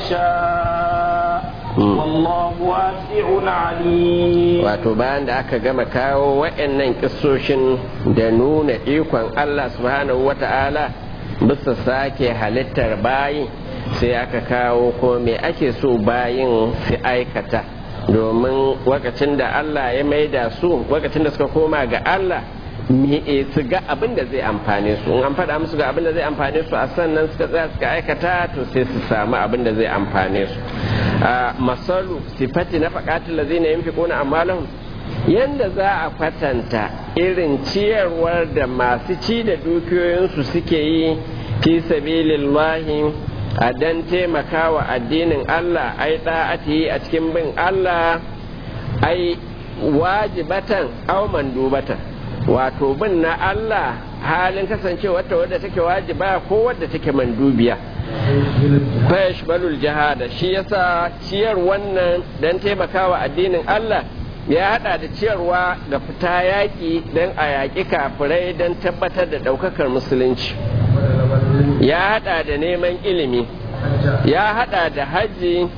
يشاء والله واسع عليم wato bayan da aka gama kawo wa'annan kissoshin da nuna ikon Allah subhanahu wata'ala bisa sake halittar bayi sai aka kawo ko me ake so bayin su aikata domin wakacin da Allah ya maida su wakacin da suka koma ga Allah su ga abin da zai amfane su in an faɗa musu ga abin da zai amfane su a sannan suka tsaya suka aikata to sai su samu abin da zai amfane su masalu sifati na faƙatin da zai na yin fiƙona amalahun yadda za a kwatanta irin ciyarwar da masu ci da dukiyoyinsu suke yi fi sabilillahi a dan taimakawa addinin Allah ai da'ati a cikin bin Allah ai wajibatan aw mandubatan wato bin na Allah halin kasancewa ta wadda take wajiba ko wadda take mandubiya fayash balul jihada shi yasa ciyar wannan dan taimakawa addinin Allah ya hada da ciyarwa ga fita yaƙi don a yaƙi kafirai don tabbatar da ɗaukakar musulunci ya hada da neman ilimi ya hada da hajji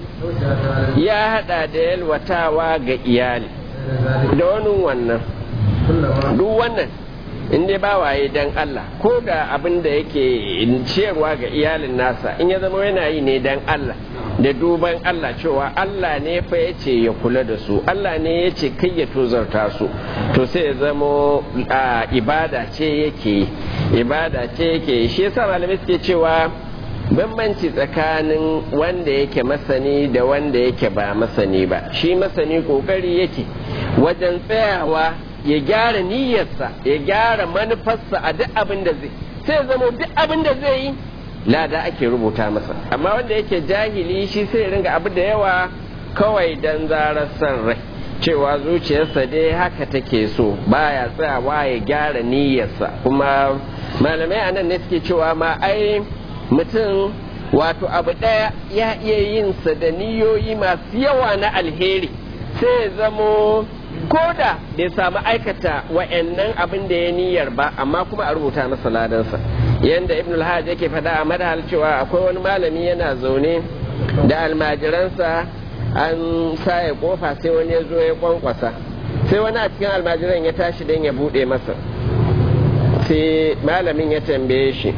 ya hada da yalwatawa ga iyali da wani wannan duk wannan in dai ba waye dan Allah ko da abin da yake ciyarwa ga iyalin nasa in ya zama yana yi ne dan Allah da duban Allah cewa Allah ne fa ya ce ya kula da su Allah ne ya ce kai ya tozarta su to sai ya zama ibada ce yake ibada ce yake shi yasa malamai suke cewa bambanci tsakanin wanda yake masani da wanda yake ba masani ba shi masani kokari yake wajen tsayawa ya gyara niyyarsa ya gyara manufarsa a duk abin da zai sai zama duk abin da zai yi lada ake rubuta masa amma wanda yake jahili shi sai ringa abu da yawa kawai dan zarar son rai cewa zuciyarsa dai haka take so baya tsayawa ya gyara niyyarsa kuma malamai anan ne suke cewa ma ai mutum wato abu ɗaya ya iya yin sa da niyoyi masu yawa na alheri sai ya zamo ko da bai samu aikata wa'annan abin da ya niyyar ba amma kuma a rubuta masa ladansa yanda ibn al yake faɗa a madahal cewa akwai wani malami yana zaune da almajiransa an saye kofa sai wani ya zo ya kwankwasa sai wani a cikin almajiran ya tashi don ya buɗe masa sai malamin ya tambaye shi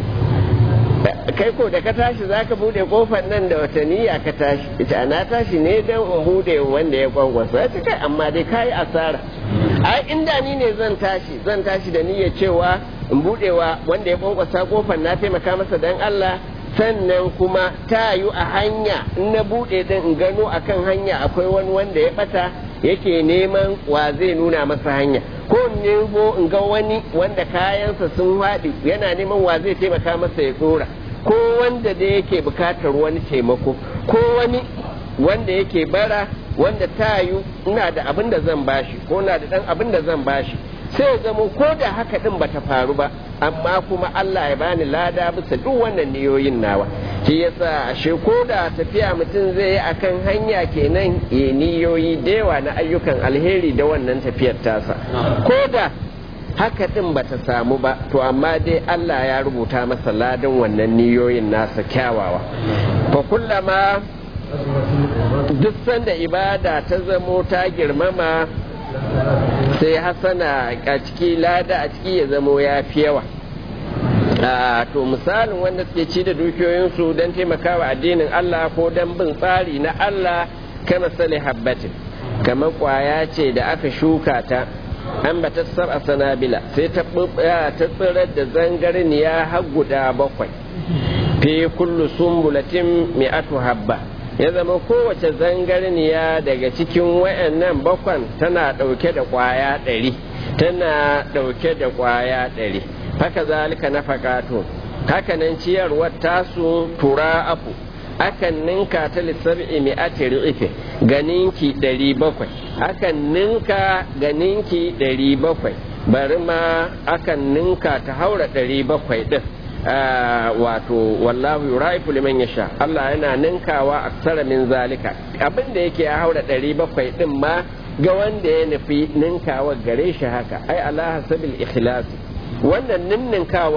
kai ko da ka tashi za ka bude kofar nan da wata niyya ka tashi ita na tashi ne don in bude wanda ya kwangwasa ya ce kai amma dai ka yi asara ai inda ni ne zan tashi zan tashi da niyya cewa in budewa wanda ya kwangwasa kofar na taimaka masa don Allah sannan kuma ta yi a hanya in na bude din in gano akan hanya akwai wani wanda ya bata yake neman wa zai nuna masa hanya ko nemo in ga wani wanda kayansa sun haɗi yana neman wa zai taimaka masa ya tsora ko wanda da yake bukatar wani taimako ko wani wanda yake bara wanda ta yi ina da abin da zan bashi ko na da dan abin da zan bashi sai ya zama ko da haka din bata faru ba amma kuma Allah ya bani lada bisa duk wannan niyoyin nawa shi yasa ashe ko da tafiya mutum zai yi akan hanya kenan ya niyoyi da yawa na ayyukan alheri da wannan tafiyar tasa ko da haka din bata samu ba to amma dai Allah ya rubuta masa ladan wannan niyoyin nasa kyawawa fa kullama duk sanda ibada ta zamo ta girmama sai hasana a ciki lada a ciki ya zamo ya fi yawa to misalin wanda suke ci da dukiyoyinsu don taimakawa addinin Allah ko don bin tsari na Allah kama sale habbatin kamar kwaya ce da aka shuka ta an ba ta sar sanabila sai ta tsirar da zangarniya har guda bakwai fi kullu sumbulatin mi'atu habba ya zama kowace zangarniya daga cikin wayannan bakwan tana ɗauke da ƙwaya ɗari tana ɗauke da ƙwaya ɗari haka zalika na fakato haka nan ciyarwar tasu tura afu akan ninka ta lissabi mi'ati ri'ife ga ninki ɗari bakwai akan ninka ga ninki ɗari bakwai bari ma akan ninka ta haura ɗari bakwai ɗin wato wallahu yuraifu liman yasha Allah yana ninkawa aksara min zalika abin da yake ya haura ɗari bakwai ɗin ma ga wanda ya nufi ninkawa gare shi haka ai ala hasabil ikhlasi wannan ninninkawar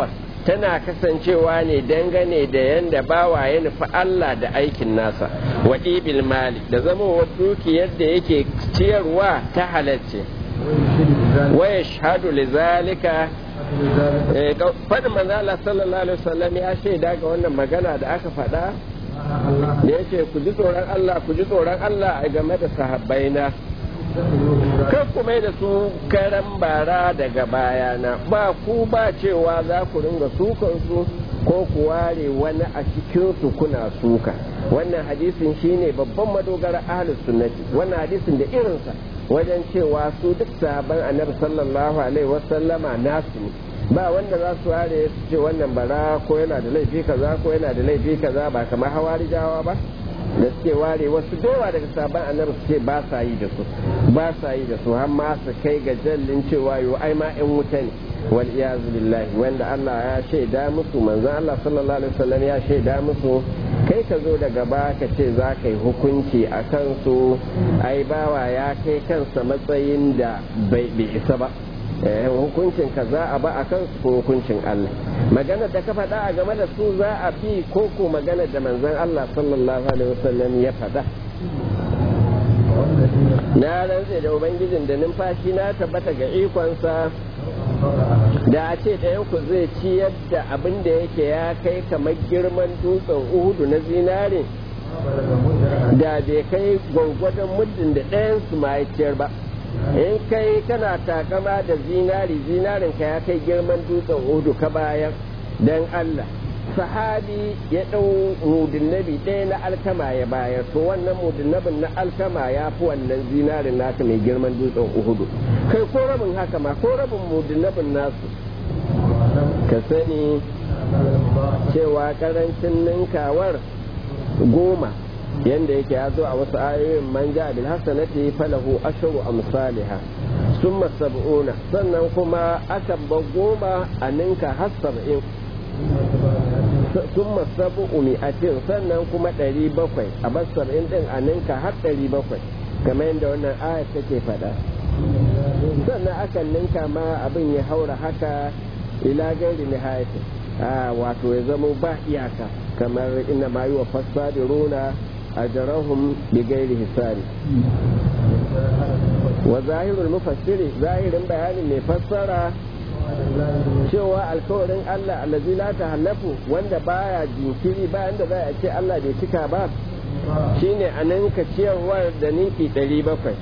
tana kasancewa ne dangane da yanda bawa ya nufi Allah da aikin nasa wa ibil mali da zama dukiyar da yake ciyarwa ta halarce wa yashhadu lizalika faɗin manzo Allah sallallahu alaihi wasallam ya shaida ga wannan magana da aka faɗa da yace ku ji tsoron Allah ku ji tsoron Allah a game da sahabbaina kan ku mai da su karan bara daga bayana ba ku ba cewa za ku ringa sukan su ko ku ware wani a cikin su kuna suka wannan hadisin shine babban madogara ahlus sunnati wannan hadisin da irinsa wajen cewa su duk sahaban annabi sallallahu alaihi wasallama nasu ne ba wanda za su ware su ce wannan bara ko yana da laifi kaza ko yana da laifi kaza ba kamar hawarijawa ba da suke ware wasu dowa daga sabon annabi su ce ba sa yi da su ba sa yi da su har ma su kai ga jallin cewa yo ai ma yan wuta ne wal iyazu billahi wanda Allah ya shaida musu manzon Allah sallallahu alaihi wasallam ya shaida musu kai ka zo daga ba ka ce za ka yi hukunci a kansu ai bawa ya kai kansa matsayin da bai isa ba hukuncin ka za a ba a kansu ko hukuncin Allah magana da ka faɗa a game da su za a bi ko ko magana da manzon Allah sallallahu alaihi wasallam ya faɗa na rantse da ubangijin da numfashi na tabbata ga ikonsa da a ce ɗayanku zai ciyar da abin da yake ya kai kamar girman dutsen uhudu na zinare da bai kai gwargwadon muddin da ɗayansu ma ya ciyar ba in kai kana takama da zinari zinarin ka ya kai girman dutsen uhudu ka bayan don Allah sahabi ya ɗau mudinnabi ɗaya na alkama ya bayar to wannan mudinnabin na alkama ya fi wannan zinarin naka mai girman dutsen uhudu kai ko rabin haka ma ko rabin mudinnabin nasu ka sani cewa karancin ninkawar goma yanda yake ya zo a wasu ayoyin man ja bil hasanati falahu ashru amsalha summa sab'una sannan kuma akan ba goma a ninka har sab'in sun masabu umi'atin sannan kuma ɗari bakwai a bar saba'in ɗin a ninka har ɗari bakwai kamar yadda wannan ayat take faɗa sannan akan ninka ma abin ya haura haka ila gairi nihayati a wato ya zama ba iyaka kamar ina ma yi wa fasadiruna a jarahun bi gairi hisari wa zahirul mufassiri zahirin bayanin mai fassara cewa alkawarin Allah allazi la tahallafu wanda baya jinkiri bayan da za a ce Allah bai cika ba shine a ninka ciyarwar da ninki 700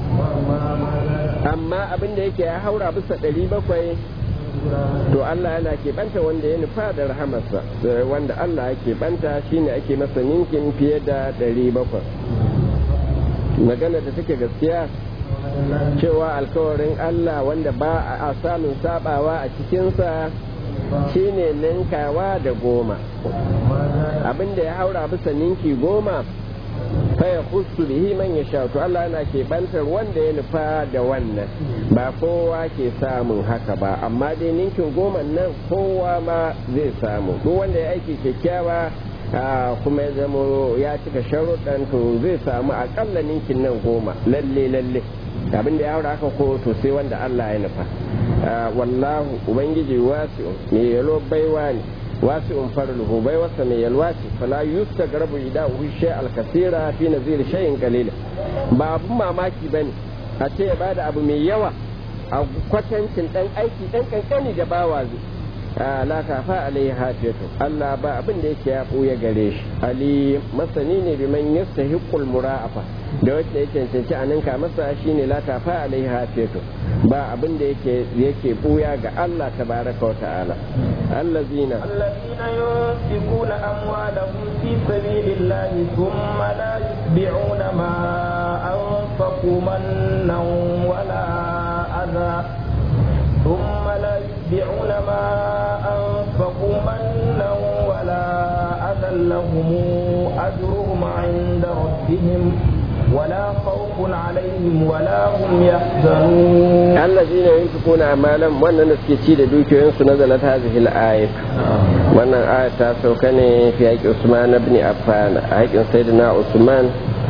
amma abin da yake ya haura bisa 700 to Allah yana keɓanta wanda ya nufa da rahamarsa wanda Allah ya keɓanta shine ake masa ninkin fiye da 700 magana da take gaskiya cewa alkawarin Allah wanda ba a samun sabawa a cikinsa shine ninkawa da goma abinda ya haura bisa ninki goma faya kusu bihi man ya sha to Allah yana keɓantar wanda ya nufa da wannan ba kowa ke samun haka ba amma dai ninkin goma nan kowa ma zai samu duk wanda ya aiki kyakkyawa kuma ya zama ya cika sharuɗan to zai samu akalla ninkin nan goma lalle lalle abin da ya haura haka ko to sai wanda Allah ya nufa wallahu ubangiji wasi'un mai yalo baiwa ne wasi'un farluhu baiwarsa mai yalwa ce fala yustagrabu idahu shay al-kasira fi nazir shay'in qalil ba abun mamaki bane a ce ya bada abu mai yawa a kwatancin dan aiki dan kankani da bawa zai la kafa alaihi hafiyatu Allah ba abin da yake ya buya gare shi ali masani ne bi man yastahiqul mura'afa da wacce yake cancanci a ninka masa shine la kafa alaihi hafiyatu ba abin da yake yake buya ga Allah tabaraka wa ta'ala allazina الذين ينفقون أموالهم في سبيل الله ثم لا يتبعون ما أنفقوا منا ولا أذى ثم لا يتبعون ما أنفقوا منا ولا أذى لهم أجرهم عند ربهم ولا خوف عليهم ولا هم يحزنون الذين ينفقون أموالهم وأن نسكتي لدوكيين نزلت هذه الآية وأن الآية تاسوكني في حق عثمان بن عفان حق سيدنا عثمان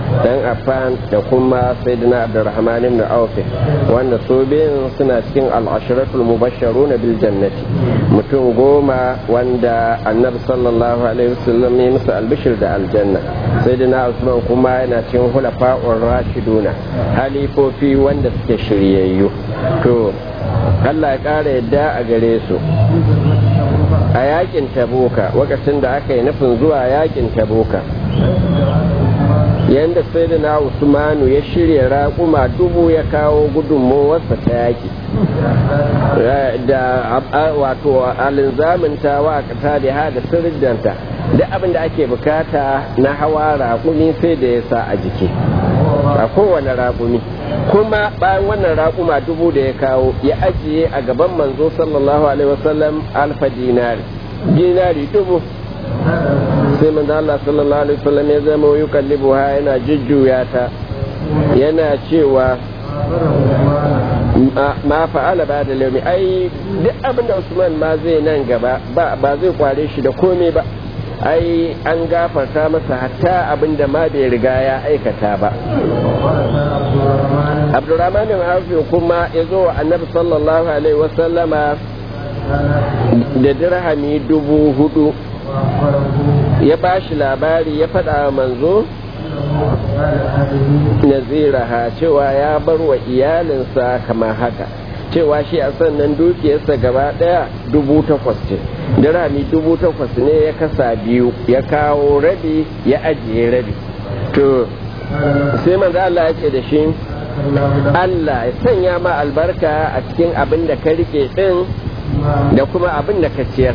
dan affan da kuma sayyidina abdurrahman ibn auf wanda su biyun suna cikin al-ashratul mubashsharuna bil jannati mutum goma wanda annabi sallallahu alaihi wasallam ya musu albishir da aljanna sayyidina usman kuma yana cikin hulafa'ur rashiduna halifofi wanda suke shiryayyu to Allah ya ƙara yadda a gare su a yakin tabuka lokacin da aka yi nufin zuwa yakin tabuka yadda sai da na usmanu ya shirya raƙuma dubu ya kawo gudunmowarsa ta yaki da wato alinzaminta wa ta da da sirjanta duk abin da ake bukata na hawa raƙumi sai da ya sa a jiki a kowane raƙumi kuma bayan wannan raƙuma dubu da ya kawo ya ajiye a gaban manzo sallallahu alaihi wasallam alfa dinari dinari dubu sai manzo Allah sallallahu alaihi wasallam ya zama yukallibu ha yana jujjuya ta yana cewa ma fa'ala ba da laumi ai duk abin da Usman ma zai nan gaba ba zai kware shi da komai ba ai an gafarta masa hatta abin da ma bai riga ya aikata ba abdurrahman bin auf kuma ya zo wa annabi sallallahu alaihi wasallama da dirhami dubu hudu ya ba shi labari ya faɗa wa manzo naziraha cewa ya bar wa iyalinsa kamar haka cewa shi a sannan dukiyarsa gaba ɗaya dubu takwas ce dirhami dubu takwas ne ya kasa biyu ya kawo rabi ya ajiye rabi to sai manzo Allah ya ce da shi Allah ya sanya ma albarka a cikin abin da ka rike din da kuma abin da ka ciyar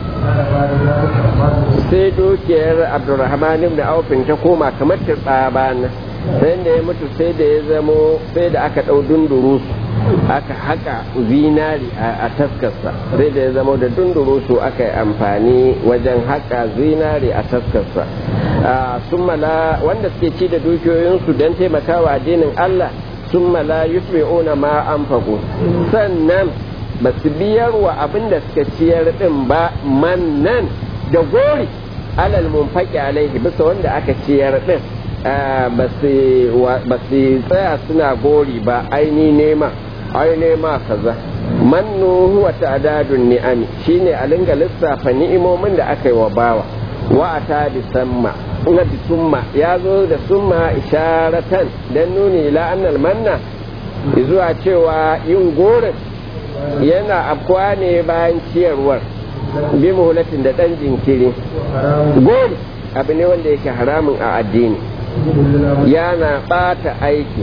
sai dukiyar abdurrahman ibn aufin ta koma kamar tsabana sai da ya mutu sai da ya zamo sai da aka ɗau dunduru aka haka zinari a taskarsa sai da ya zamo da dunduru su aka yi amfani wajen haka zinari a taskarsa sun mala wanda suke ci da dukiyoyinsu don taimakawa addinin Allah sun mala yusmi'una ma an sannan ba su biyar wa abin da suka ciyar din ba mannan da gori alal munfaki alaihi bisa wanda aka ciyar din ba su tsaya suna gori ba aini nema ai nema kaza mannu huwa ta'dadun ni'ami shine a linga lissafa ni'imomin da aka yi wa bawa wa ata bi samma na bi summa ya zo da summa isharatan dan nuni ila annal manna zuwa cewa yin gorin yana afkuwa ne bayan ciyarwar bi muhulatin da ɗan jinkiri gori abu ne wanda yake haramun a addini yana ɓata aiki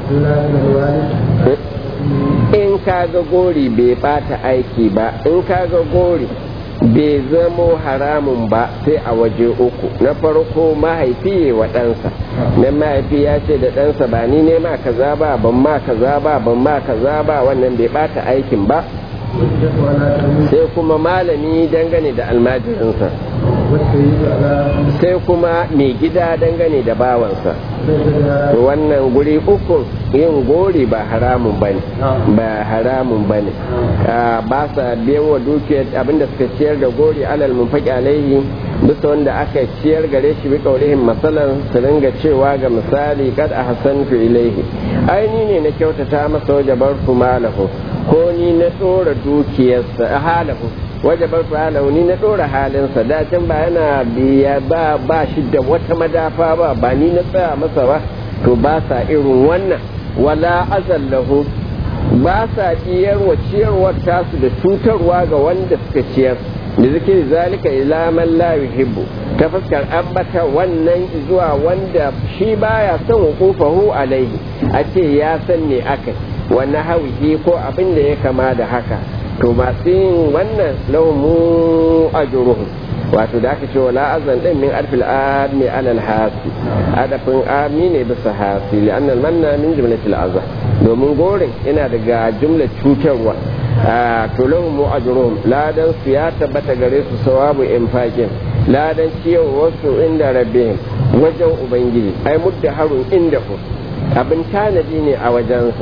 in kaga gori bai ɓata aiki ba in kaga gori bai zamo haramun ba sai a waje uku na farko mahaifi wa ɗansa na mahaifi ya ce da ɗansa ba ni ne ma kaza ba ban ma kaza ba ban ma kaza ba wannan bai bata aikin ba sai kuma malami dangane da almajirinsa sai kuma mai gida dangane da bawansa wannan guri uku yin gori ba haramun ba ne ba haramun ba ne ba sa biyan wa dukiyar abinda suka ciyar da gori alal munfaki alaihi bisa wanda aka ciyar gare shi bi kaurihin masalan su ringa cewa ga misali kad a hasantu ilaihi aini ne na kyautata masa wajabar malahu ko ni na tsora dukiyarsa halahu wajabar halahu ni na tsora halinsa da can ba yana biya ba ba shi da wata madafa ba ba ni na tsaya masa ba to ba sa irin wannan wala azallahu ba sa ciyarwa ciyarwar tasu da cutarwa ga wanda suka ciyar da zikiri zalika ila man la yuhibbu ta fuskar ambata wannan zuwa wanda shi baya son hukufahu alaihi a ce ya san ne aka wannan hawihi ko abin da ya kama da haka to masu yin wannan lahumu ajruhum wato da aka ce wala azan din min arfil ami alal hasi adafin ami ne bisa hasi li'anna manna min jumlatil azza domin gorin yana daga jumlar cutarwa to lahum ajruhum ladan su ya tabbata gare su sawabu infaqin ladan ciyarwar su inda rabbihim wajen ubangiji ai mudda harun inda ku abin tanadi ne a wajensa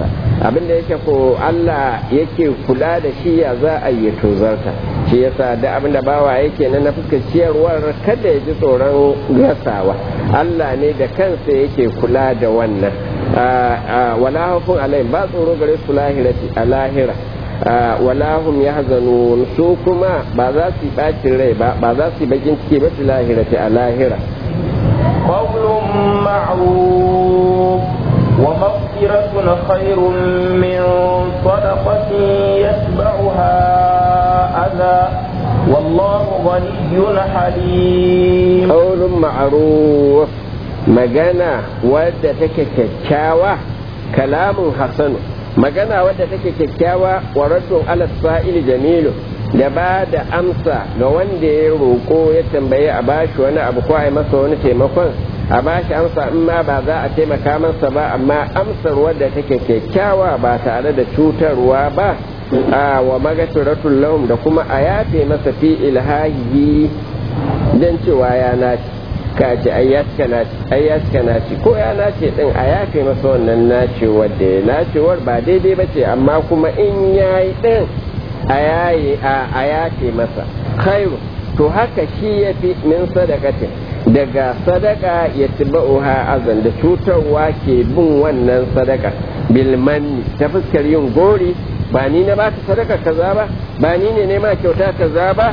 abin da yake ko Allah yake kula da shi ya za a yi tozarta shi yasa da abin da bawa yake na na fuskar ciyarwar kada ya ji tsoron gasawa Allah ne da kansa yake kula da wannan wala hafun alai ba tsoro gare su lahirati a lahira wala hum yahzanun su kuma ba za su yi bacin rai ba ba za su yi bakin ciki ba su lahirati a lahira قول معروف ومغفرة خير من صدقة يتبعها أذى والله غني حليم قول معروف magana wadda take kyakkyawa kalamun hasanu magana wadda take kyakkyawa wa raddun ala sa'il jamilu da ba da amsa ga wanda ya roƙo ya tambaye a bashi wani abu ko a masa wani taimakon a bashi amsa in ma ba za a taimaka masa ba amma amsar wadda take kyakkyawa ba tare da cutarwa ba a wa magasiratul lahum da kuma a yafe masa fi ilhahi dan cewa ya naci ka ce ai ya cika naci ko ya nace din a yafe masa wannan nacewar da ya nacewar ba daidai ba ce amma kuma in yayi din a yayi a yafe masa khairu to haka shi ya fi min sadakatin daga sadaka ya tiba'uha azan da cutarwa ke bin wannan sadaka bilmanni ta fuskar yin gori ba ni na baka sadaka kaza ba ba ni ne nema kyauta kaza ba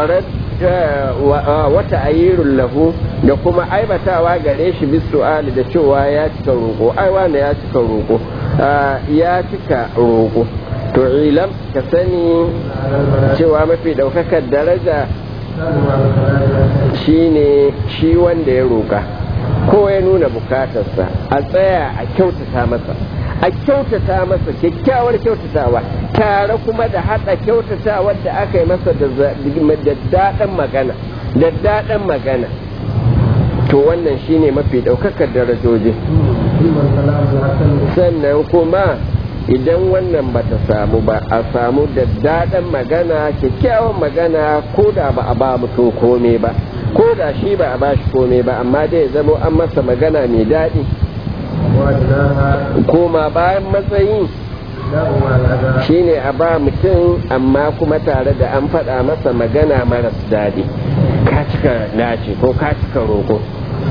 wata ayyirun lahu da kuma aibatawa gare shi bisu'ali da cewa ya cika roƙo ai wanda ya cika roƙo ya cika roƙo to ilam ka sani cewa mafi ɗaukakar daraja shine shi wanda ya roƙa ko ya nuna bukatarsa a tsaya a kyautata masa a kyautata masa kyakkyawar kyautatawa tare kuma da haɗa kyautatawa da aka yi masa da daɗin magana da daɗin magana to wannan shine mafi ɗaukakar darajoji sannan kuma idan wannan ba ta samu ba a samu da daɗin magana kyakkyawan magana ko da ba a ba mutum kome ba ko da shi ba a ba shi kome ba amma dai zamo an masa magana mai daɗi koma bayan matsayi shine a ba mutum amma kuma tare da an faɗa masa magana maras daɗi ka cika nace ko ka cika roƙo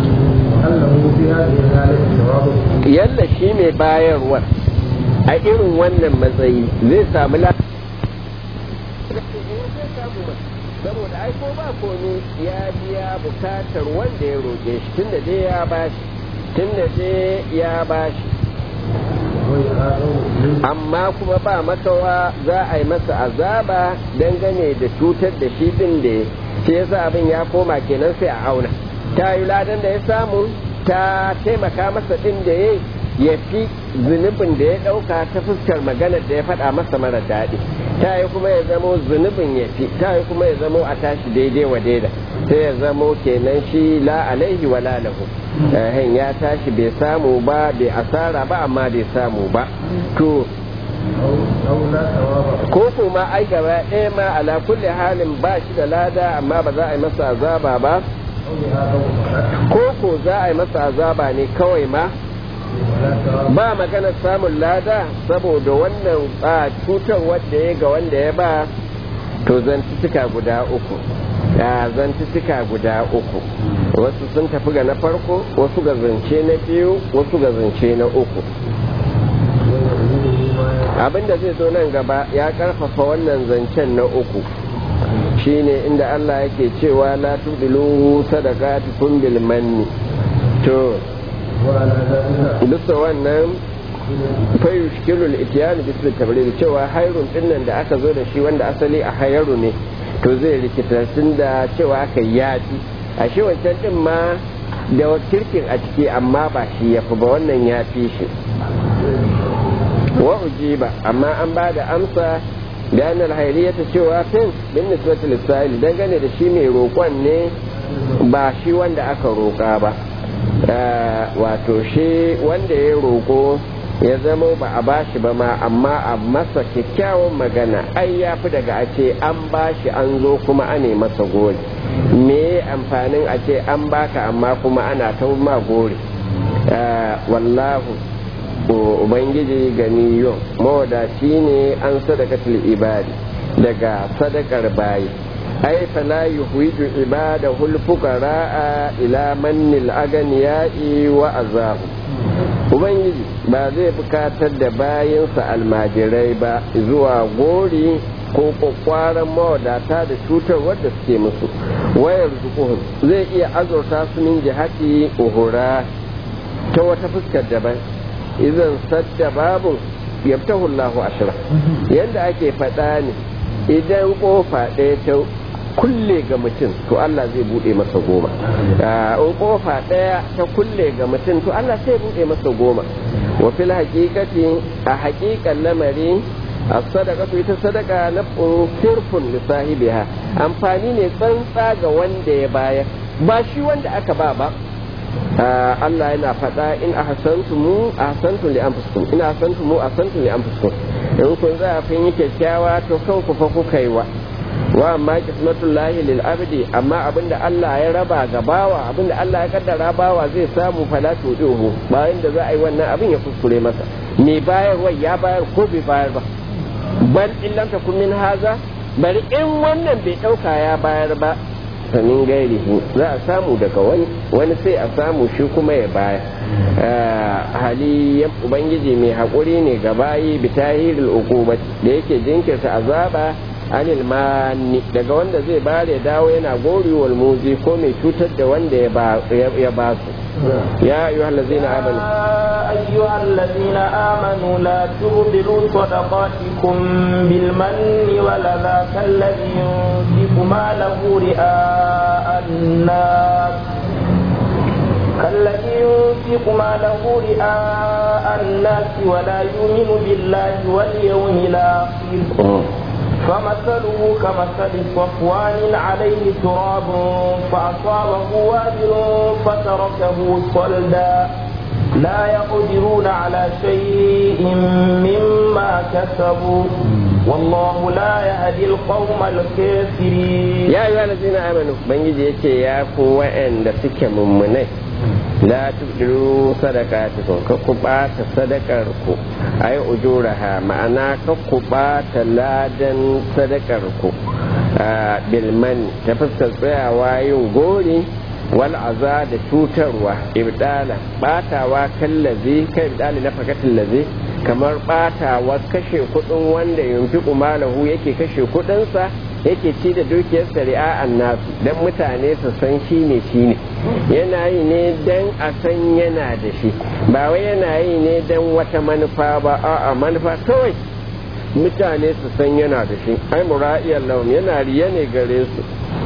yalla shi mai bayarwar a irin wannan matsayi zai samu saboda ai ko ba komi ya biya bukatar wanda ya roƙe shi tunda dai ya bashi tunda dai ya bashi amma kuma ba makawa za a yi masa azaba dangane da cutar da shi din da shi yasa abin ya koma kenan sai a auna ta yi ladan da ya samu ta taimaka masa din da ya ya fi zunubin da ya ɗauka ta fuskar maganar da ya faɗa masa mara daɗi ta yi kuma ya zamo zunubin ya fi ta yi kuma ya zamo a tashi daidai wa daida sai ya zamo kenan shi la alaihi wa la lahu ya tashi bai samu ba bai asara ba amma bai samu ba to ko kuma ai gaba ɗaya ma ala kulli halin ba shi da lada amma ba za a yi masa azaba ba ko ko za a yi masa azaba ne kawai ma ba magana samun lada saboda wannan a cutar wadda ya ga wanda ya ba to zantuttuka guda uku ya zantuttuka guda uku wasu sun tafi ga na farko wasu ga zance na biyu wasu ga zance na uku abinda zai zo nan gaba ya karfafa wannan zancen na uku shine inda Allah yake cewa la tudilu sadaqatukum bil manni to bisa wannan fayu shikilul itiyani bisu tabriri cewa hairun dinnan da aka zo da shi wanda asali a hayaru ne to zai rikita tun da cewa aka yafi a shi wancan din ma da kirkin a ciki amma ba shi ya fi ba wannan ya fi shi wa ujiba amma an ba da amsa da annal ta cewa fin bin nisbatul lisa'il dangane da shi mai roƙon ne ba shi wanda aka roƙa ba wato shi wanda ya roƙo ya zama ba a bashi ba ma amma a masa kyakkyawan magana ai ya fi daga a ce an bashi an zo kuma ane masa gori me amfanin a ce an baka amma kuma ana ta ma gori wallahu ubangiji ganiyun mawadaci ne an sadakatul ibadi daga sadakar bayi ai fala yuhwiju ibadahu al-fuqara ila mannil aganiya'i wa azahu ubangiji ba zai bukatar da bayansa almajirai ba zuwa gori ko kwakwaran mawadata da cutar wadda suke musu wayar zukuhun zai iya azurta su min jihati uhura ta wata fuskar daban idan sadda babu yabtahu Allahu ashra yanda ake faɗa ne idan kofa ɗaya ta kulle ga mutum to Allah zai bude masa goma in kofa ɗaya ta kulle ga mutum to Allah sai bude masa goma wa fil haqiqati a haqiqan lamari as-sadaqatu ita sadaka na sirfun li sahibiha amfani ne tsantsa ga wanda ya bayar ba shi wanda aka ba ba Allah yana faɗa in ahsantum ahsantum li anfusikum in ahsantum ahsantum li anfusikum in kun za a fin yi kyakkyawa to kanku fa kuka yi wa wa amma kismatul lahi lil abdi amma abinda Allah ya raba ga bawa abinda Allah ya kaddara bawa zai samu fala tuduhu bayan da za a yi wannan abin ya kuskure masa me bayarwa ya bayar ko bai bayar ba bal illam takun min haza bari in wannan bai dauka ya bayar ba sanin gairihi za a samu daga wani wani sai a samu shi kuma ya baya hali ubangiji mai haƙuri ne ga bayi bitahiril uqubat da yake jinkirta azaba anil mani daga wanda zai bare ya dawo yana gori wal muzi ko mai cutar da wanda ya ba su ya ayyuhal ladzina amanu أيها الذين آمنوا لا تبطلوا صدقاتكم بالمن والأذى كالذي ينفق ماله رئاء الناس كالذي ينفق ماله رئاء الناس ولا يؤمن بالله واليوم الآخر فمثله كمثل صفوان عليه تراب فأصابه وابل فتركه صلدا لا يقدرون على شيء مما كسبوا والله لا يهدي القوم الكافرين يا أيها الذين آمنوا من يجي يا قوة أن سك ممنه لا تبدلوا صدقاتكم كقبات صدقاركم أي أجورها معنا كقبات لادن صدقاركم بالمن تفسر فيها وايون غوري wal'aza da cutarwa ibdala batawa kallazi kai ibdali na fakatin lazi kamar batawa kashe kudin wanda yunfi malahu yake kashe kudinsa yake ci da dukiyar ri'a'an nasu don mutane su san shi ne shi ne yana yi ne don a san yana da shi ba wai yana yi ne don wata manufa ba a'a manufa kawai mutane su san yana da shi ai mura'iyar laun yana riya ne gare su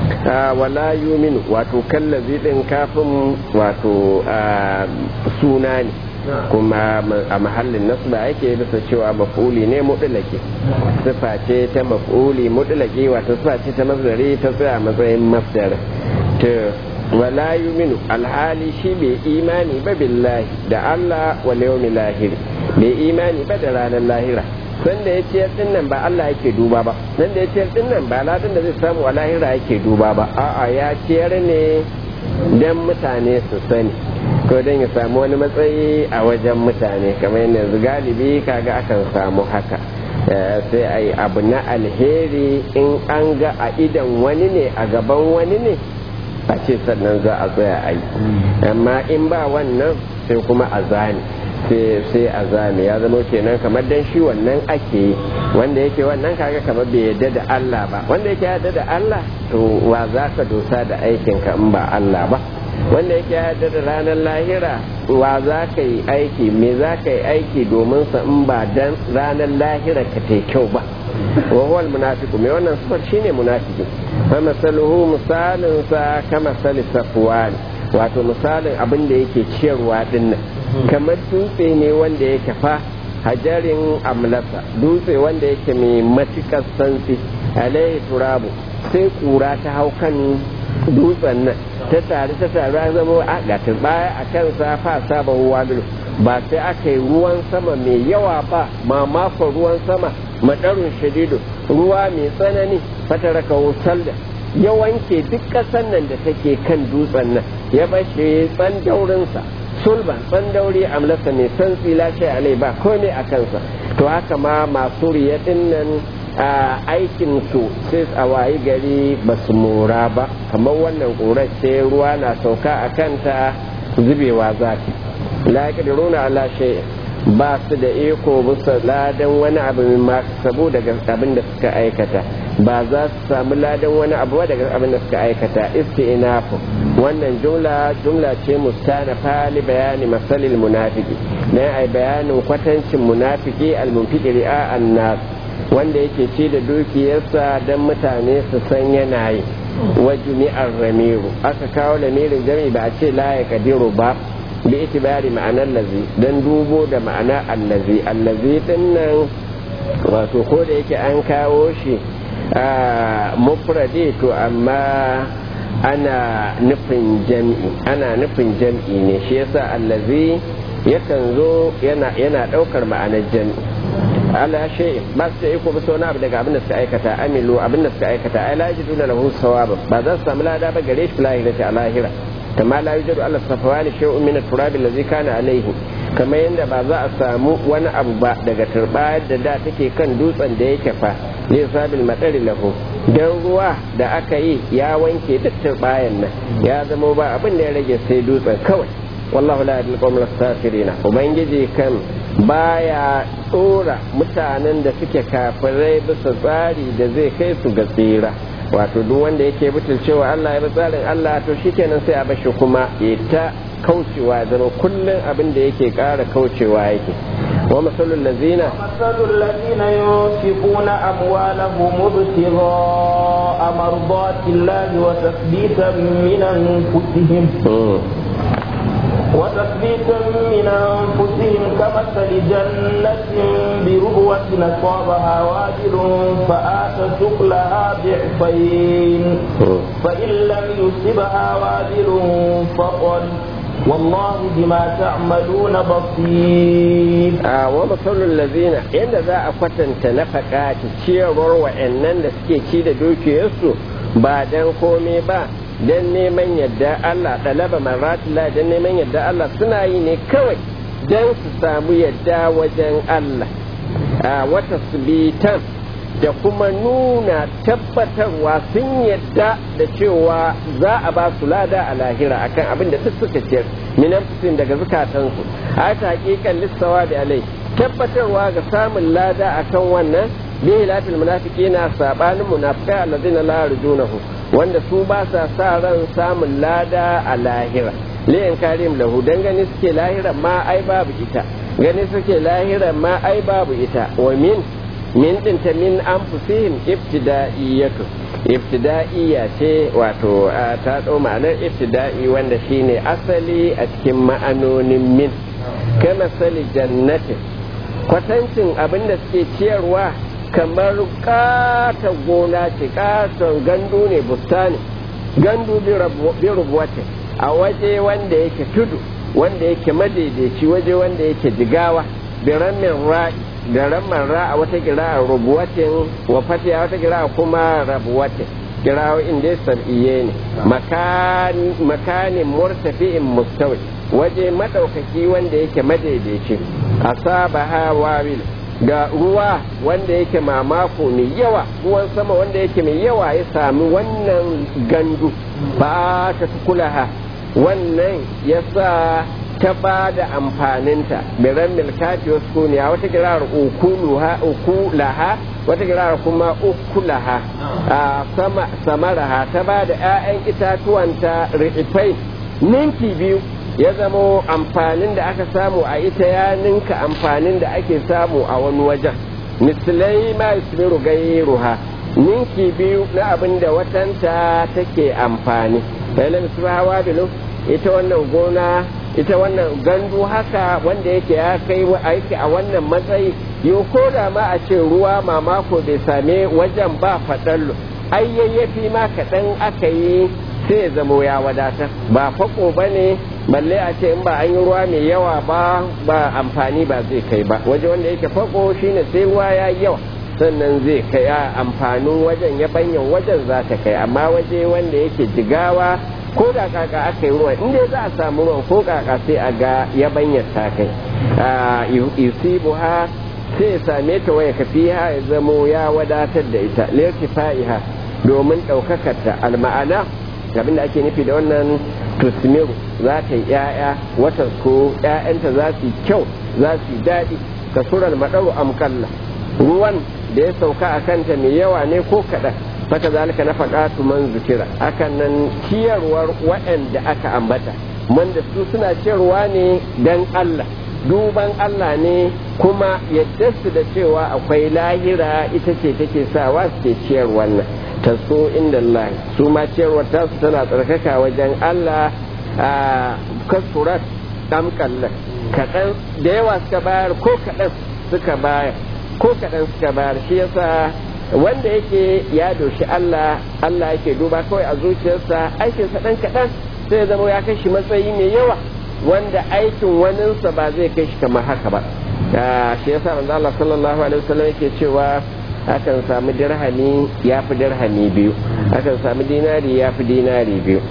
wala yuminu wato kallazi din kafin wato suna ne kuma a mahallin nasba yake bisa cewa maf'uli ne mudlaki sifa ce ta maf'uli mudlaki wato sifa ce ta masdari ta tsaya matsayin masdar to wala yuminu alhali shi bai imani ba billahi da Allah wal yawmil lahir bai imani ba da ranar lahira sanda ya ciyar din nan ba Allah yake duba ba sanda ya ciyar din nan ba ladan da zai samu a lahira yake duba ba a'a ya ciyar ne dan mutane su sani ko dan ya samu wani matsayi a wajen mutane kamar yanzu galibi kaga akan samu haka sai a yi abu na alheri in an ga a idan wani ne a gaban wani ne a ce sannan za a tsaya a yi amma in ba wannan sai kuma a zane sai a zame ya zama kenan kamar dan shi wannan ake yi wanda yake wannan kaga kamar bai yadda da Allah ba wanda yake yadda da Allah to wa za ka dosa da aikin ka in ba Allah ba wanda yake yadda da ranar lahira wa za ka yi aiki me za ka yi aiki domin sa in ba dan ranar lahira ka ta kyau ba wa huwa almunafiqu me wannan sifar shine munafiki fa masaluhu misalin sa kama sali safwan wato misalin abin da yake ciyarwa dinnan kamar dutse ne wanda yake fa hajarin amlasa dutse wanda yake mai matukar santsi alaihi turabu sai kura ta hau kan dutsen nan ta tare ta tare ya zama a gatin baya a kan fa saba ruwa ba sai aka yi ruwan sama mai yawa ba mamakon ruwan sama madarun shadidu ruwa mai tsanani fataraka salda ya wanke duk ƙasar nan da take kan dutsen nan ya bashe tsan daurinsa sulban tsandauri amlasa mai santsi lashe alai ba komai a kansa to haka ma masu riya dinnan aikin su sai a wayi gari ba su mora ba kamar wannan ƙurar ce ruwa na sauka a kanta zubewa zafi la yaqdiruna ala shay'in ba su da iko bisa ladan wani abu min sabu daga abin da suka aikata ba za su samu ladan wani abu daga abin da suka aikata isti'nafu wannan jumla jumla ce mustana fali bayani masalil munafiki dan ai bayanin kwatancin munafiki almunfiqi ri'a annas wanda yake ci da dukiyarsa dan mutane su san yana yi wa jumi'ar ramiru aka kawo lamirin jami'i ba a ce la ya kadiru ba bi itibari ma'anar lazi don dubo da ma'ana allazi allazi din nan wato ko da yake an kawo shi a mufradi to amma ana nufin jam'i ana nufin jam'i ne shi yasa allazi yakan zo yana yana daukar ma'anar jam'i ala shay ba su da iko ba wani abu daga abin da suka aikata amilu abin da suka aikata ai la yajiduna lahu sawaba ba za su samu lada ba gare shi lahira a lahira kama la yujadu ala safawani shay'un min at-turab allazi kana alayhi kamar yadda ba za a samu wani abu ba daga turbayar da da take kan dutsen da yake fa ne sabil madari lahu dan ruwa da aka yi ya wanke duk turbayan nan ya zama ba abin da ya rage sai dutsen kawai wallahu la yadil qawmal kafirina ubangiji kan baya tsora mutanen da suke kafirai bisa tsari da zai kai su ga tsira wato duk wanda yake cewa Allah ya bi tsarin Allah to shikenan sai a bashi kuma ya ta kaucewa zama kullum abin da yake ƙara kaucewa yake wa masalul lazina masalul lazina yunfiquna amwalahum ibtigha'a mardatillahi wa tathbitan min anfusihim وتثبيتا من أنفسهم كمثل جنة بربوة أصابها وابل فآتت سكلها ضعفين فإن لم يصبها وابل فقل والله بما تعملون بصير آه ومثل الذين إن ذا أفتن تنفقات تشيرور وإنن لسكي تشيد دوكي يسو بعدين قومي با don neman yadda Allah ɗalaba maratila don neman yadda Allah suna yi ne kawai don su samu yadda wajen Allah a wata subitan da kuma nuna tabbatarwa sun yadda da cewa za a ba su lada a lahira akan abin da duk suka ciyar minan fusin daga zukatansu a ta hakikan lissawa da alai tabbatarwa ga samun lada akan wannan bihi lafil munafiqina sabanin munafiqai allazina la yarjunahu wanda su ba sa sa ran samun lada a lahira liyan karim lahu dan gani suke lahira ma ai babu ita gani suke lahira ma ai babu ita wa min min dinta min anfusihim ibtida'iyatu ibtida'iyya ce wato ta dau ma'anar ibtida'i wanda shine asali a cikin ma'anonin min kama sali jannatin kwatancin abin da suke ciyarwa kamar katon gona ce katon gandu ne bustani gandu bi rubuwatin a waje wanda yake tudu wanda yake madaidaici waje wanda yake jigawa bi ramin ra'i da ramin ra a wata kira rubuwatin wa fatiya wata kira kuma rabuwatin kirawo inda sab'iye ne makanin murtafi'in mustawi waje madaukaki wanda yake madaidaici asaba hawawil ga ruwa wanda yake mamako mai yawa ruwan sama wanda yake mai yawa ya sami wannan gandu ba ta kulaha wannan ya sa ta ba da amfaninta biran milkati wasu kuniya wata kirar ukulaha wata kirar kuma ukulaha a sama samaraha ta ba da 'ya'yan itatuwanta ri'ifai ninki biyu ya zamo amfanin da aka samu a ita ya ninka amfanin da ake samu a wani wajen misalai ma yusmiru gairuha ninki biyu na abin da watanta take amfani bayan misru hawa bilu ita wannan gona ita wannan gandu haka wanda yake ya kai aiki a wannan matsayi yau ko da ma a ce ruwa mamako bai same wajen ba faɗallo ai yayyafi ma kaɗan aka yi sai ya zamo ya wadatar ba fako ba ne balle a ce in ba an yi ruwa mai yawa ba ba amfani ba zai kai ba waje wanda yake fako shine sai ruwa ya yawa sannan zai kai a amfanin wajen ya banyan wajen za ta kai amma waje wanda yake jigawa ko da kaka aka yi ruwan inda za a samu ruwan ko kaka sai a ga yabanyar ta kai yusibu ha sai ya same ta waya kafiha ya zamo ya wadatar da ita lirtifa'iha domin ɗaukakar ta alma'ana abin da ake nufi da wannan tusmiru za ta yi ‘ya'ya wata ko ‘ya'yanta za su yi kyau za su yi daɗi kasurar maɗau amkalla ruwan da ya sauka a kanta mai yawa ne ko kaɗan faka zalika na faɗatu man zikira hakan nan ciyarwar waɗanda aka ambata wanda su suna ciyarwa ne don Allah duban Allah ne kuma yadda su da cewa akwai lahira ita ce take sawa suke ciyar wannan ta so inda Allah su ma ciyarwar tasu tana tsarkaka wajen Allah a kasurat ɗan kallon kaɗan da yawa suka bayar ko kaɗan suka bayar ko kaɗan suka bayar shi yasa wanda yake ya doshi Allah Allah yake duba kawai a zuciyarsa aikinsa ɗan kaɗan sai zama ya kai shi matsayi mai yawa wanda aikin waninsa ba zai kai shi kamar haka ba shi yasa manzo Allah sallallahu alaihi wasallam yake cewa akan samu dirhami ya fi dirhami biyu akan samu dinari ya fi dinari biyu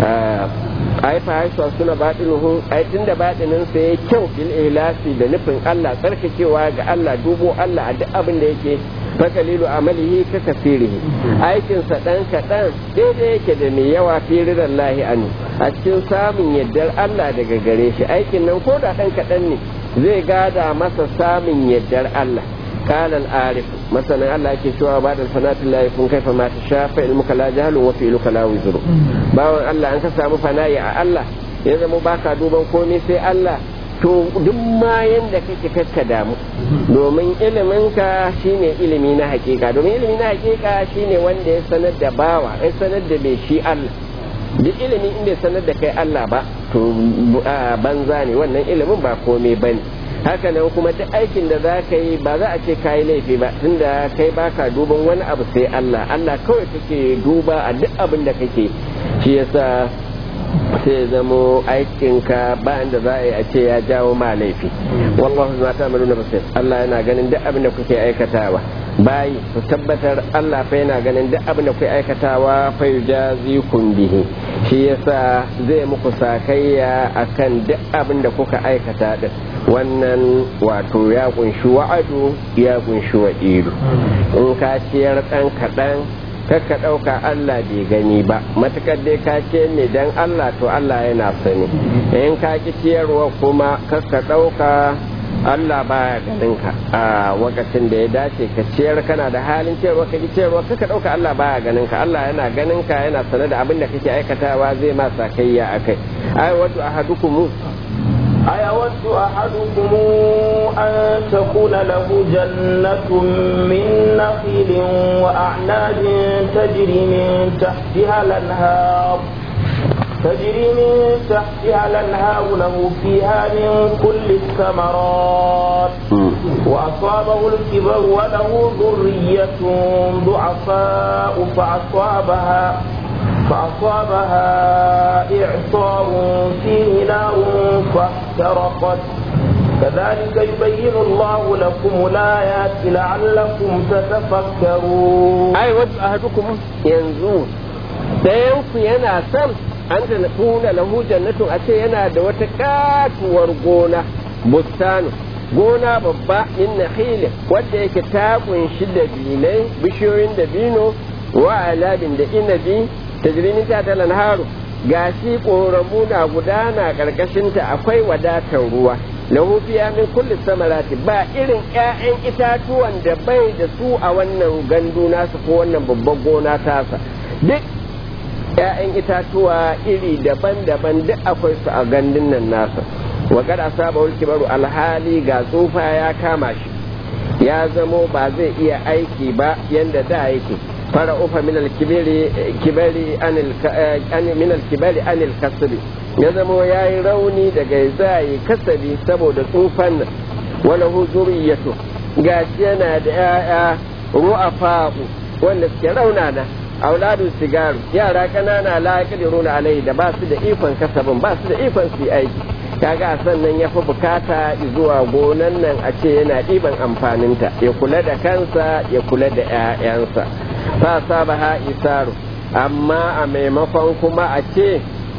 ai fa haisuwa suna baɗinuhu ai tun da baɗinin sa ya kyau bil ihlasi da nufin Allah tsarkakewa ga Allah dubo Allah a duk abin da yake fakalilu amalihi ka kasirihi aikinsa ɗan kaɗan daidai yake da mai yawa fi ridan lahi anu a cikin samun yardar Allah daga gare shi aikin nan ko da ɗan kaɗan ne zai gada masa samun yardar Allah قال العارف مثلا الله yake cewa ba da sanatin la yakun kaifa ma tashafa ilmuka la jahlu wa fi'luka la wizru bawan Allah an ka samu fana'i a Allah ya zama baka duban komai sai Allah to duk ma yanda kake kakka damu domin iliminka shine ilimi na hakika domin ilimi na hakika shine wanda ya sanar da bawa ya sanar da bai shi Allah duk ilimi in bai sanar da kai Allah ba to banza ne wannan ilimin ba komai bane haka nan kuma duk aikin da za ka yi ba za a ce ka yi laifi ba tunda kai baka duban wani abu sai Allah Allah kawai kake duba a duk abin da kake shi yasa sai zamo aikinka bayan da za a yi a ce ya jawo ma laifi wallahu ma ta maluna basir Allah yana ganin duk abin da kuke aikatawa bayi ku tabbatar Allah fa yana ganin duk abin da kuke aikatawa fa yujazikum bihi shi yasa zai muku sakayya akan duk abin da kuka aikata din wannan wato ya kunshi wa'adu ya kunshi wa'idu in ka ciyar ɗan kaɗan kakka ɗauka Allah bai gani ba matukar dai ka ce ne dan Allah to Allah yana sani in ka ki ciyarwa kuma kakka ɗauka Allah baya ganin ka a wakacin da ya dace ka ciyar kana da halin ciyarwa ka ki ciyarwa kakka ɗauka Allah baya ganin ka Allah yana ganin ka yana sane da abin da kake aikatawa zai ma sakayya akai ai wato ahadukum أيود أحدكم أن تكون له جنة من نخيل وأعناب تجري من تحتها الأنهار تجري من تحتها الأنهار له فيها من كل الثمرات وأصابه الكبر وله ذرية ضعفاء فأصابها فأصابها إعصار فيه نار فاحترقت كذلك يبين الله لكم الآيات لعلكم تتفكرون أي ود أحدكم ينزون ɗayanku yana son an da tuna lahu jannatun a ce yana da wata katuwar gona bustanu gona babba min nakhilin wadda yake ta kunshi dabinai bishiyoyin dabino wa alabin da inabi tajrimin ta talan haru gashi ƙoramu na gudana ƙarƙashinta akwai wadatar ruwa lahu fiya min kulli samarati ba irin ƴaƴan itatuwan da bai da su a wannan gandu nasu ko wannan babban gona tasa duk ƴaƴan itatuwa iri daban-daban duk akwai su a gandun nan nasa wa kad asaba kibaru alhali ga tsufa ya kama shi ya zamo ba zai iya aiki ba yanda da yake فرأف من الكبير كبار عن الك... من الكبار عن الكسب يزمو ياي روني daga zai kasabi saboda tsufan nan wala hu zuriyatu gashi yana da yaya ru'afa wanda suke raunana auladu sigaru yara kanana la yaqdiruna alai da ba su da ikon kasabin ba su da ikon su aiki kaga sannan ya fi bukata zuwa gonan nan a ce yana ɗiban amfaninta ya kula da kansa ya kula da 'ya'yansa fa saba ha isaru amma a maimakon kuma a ce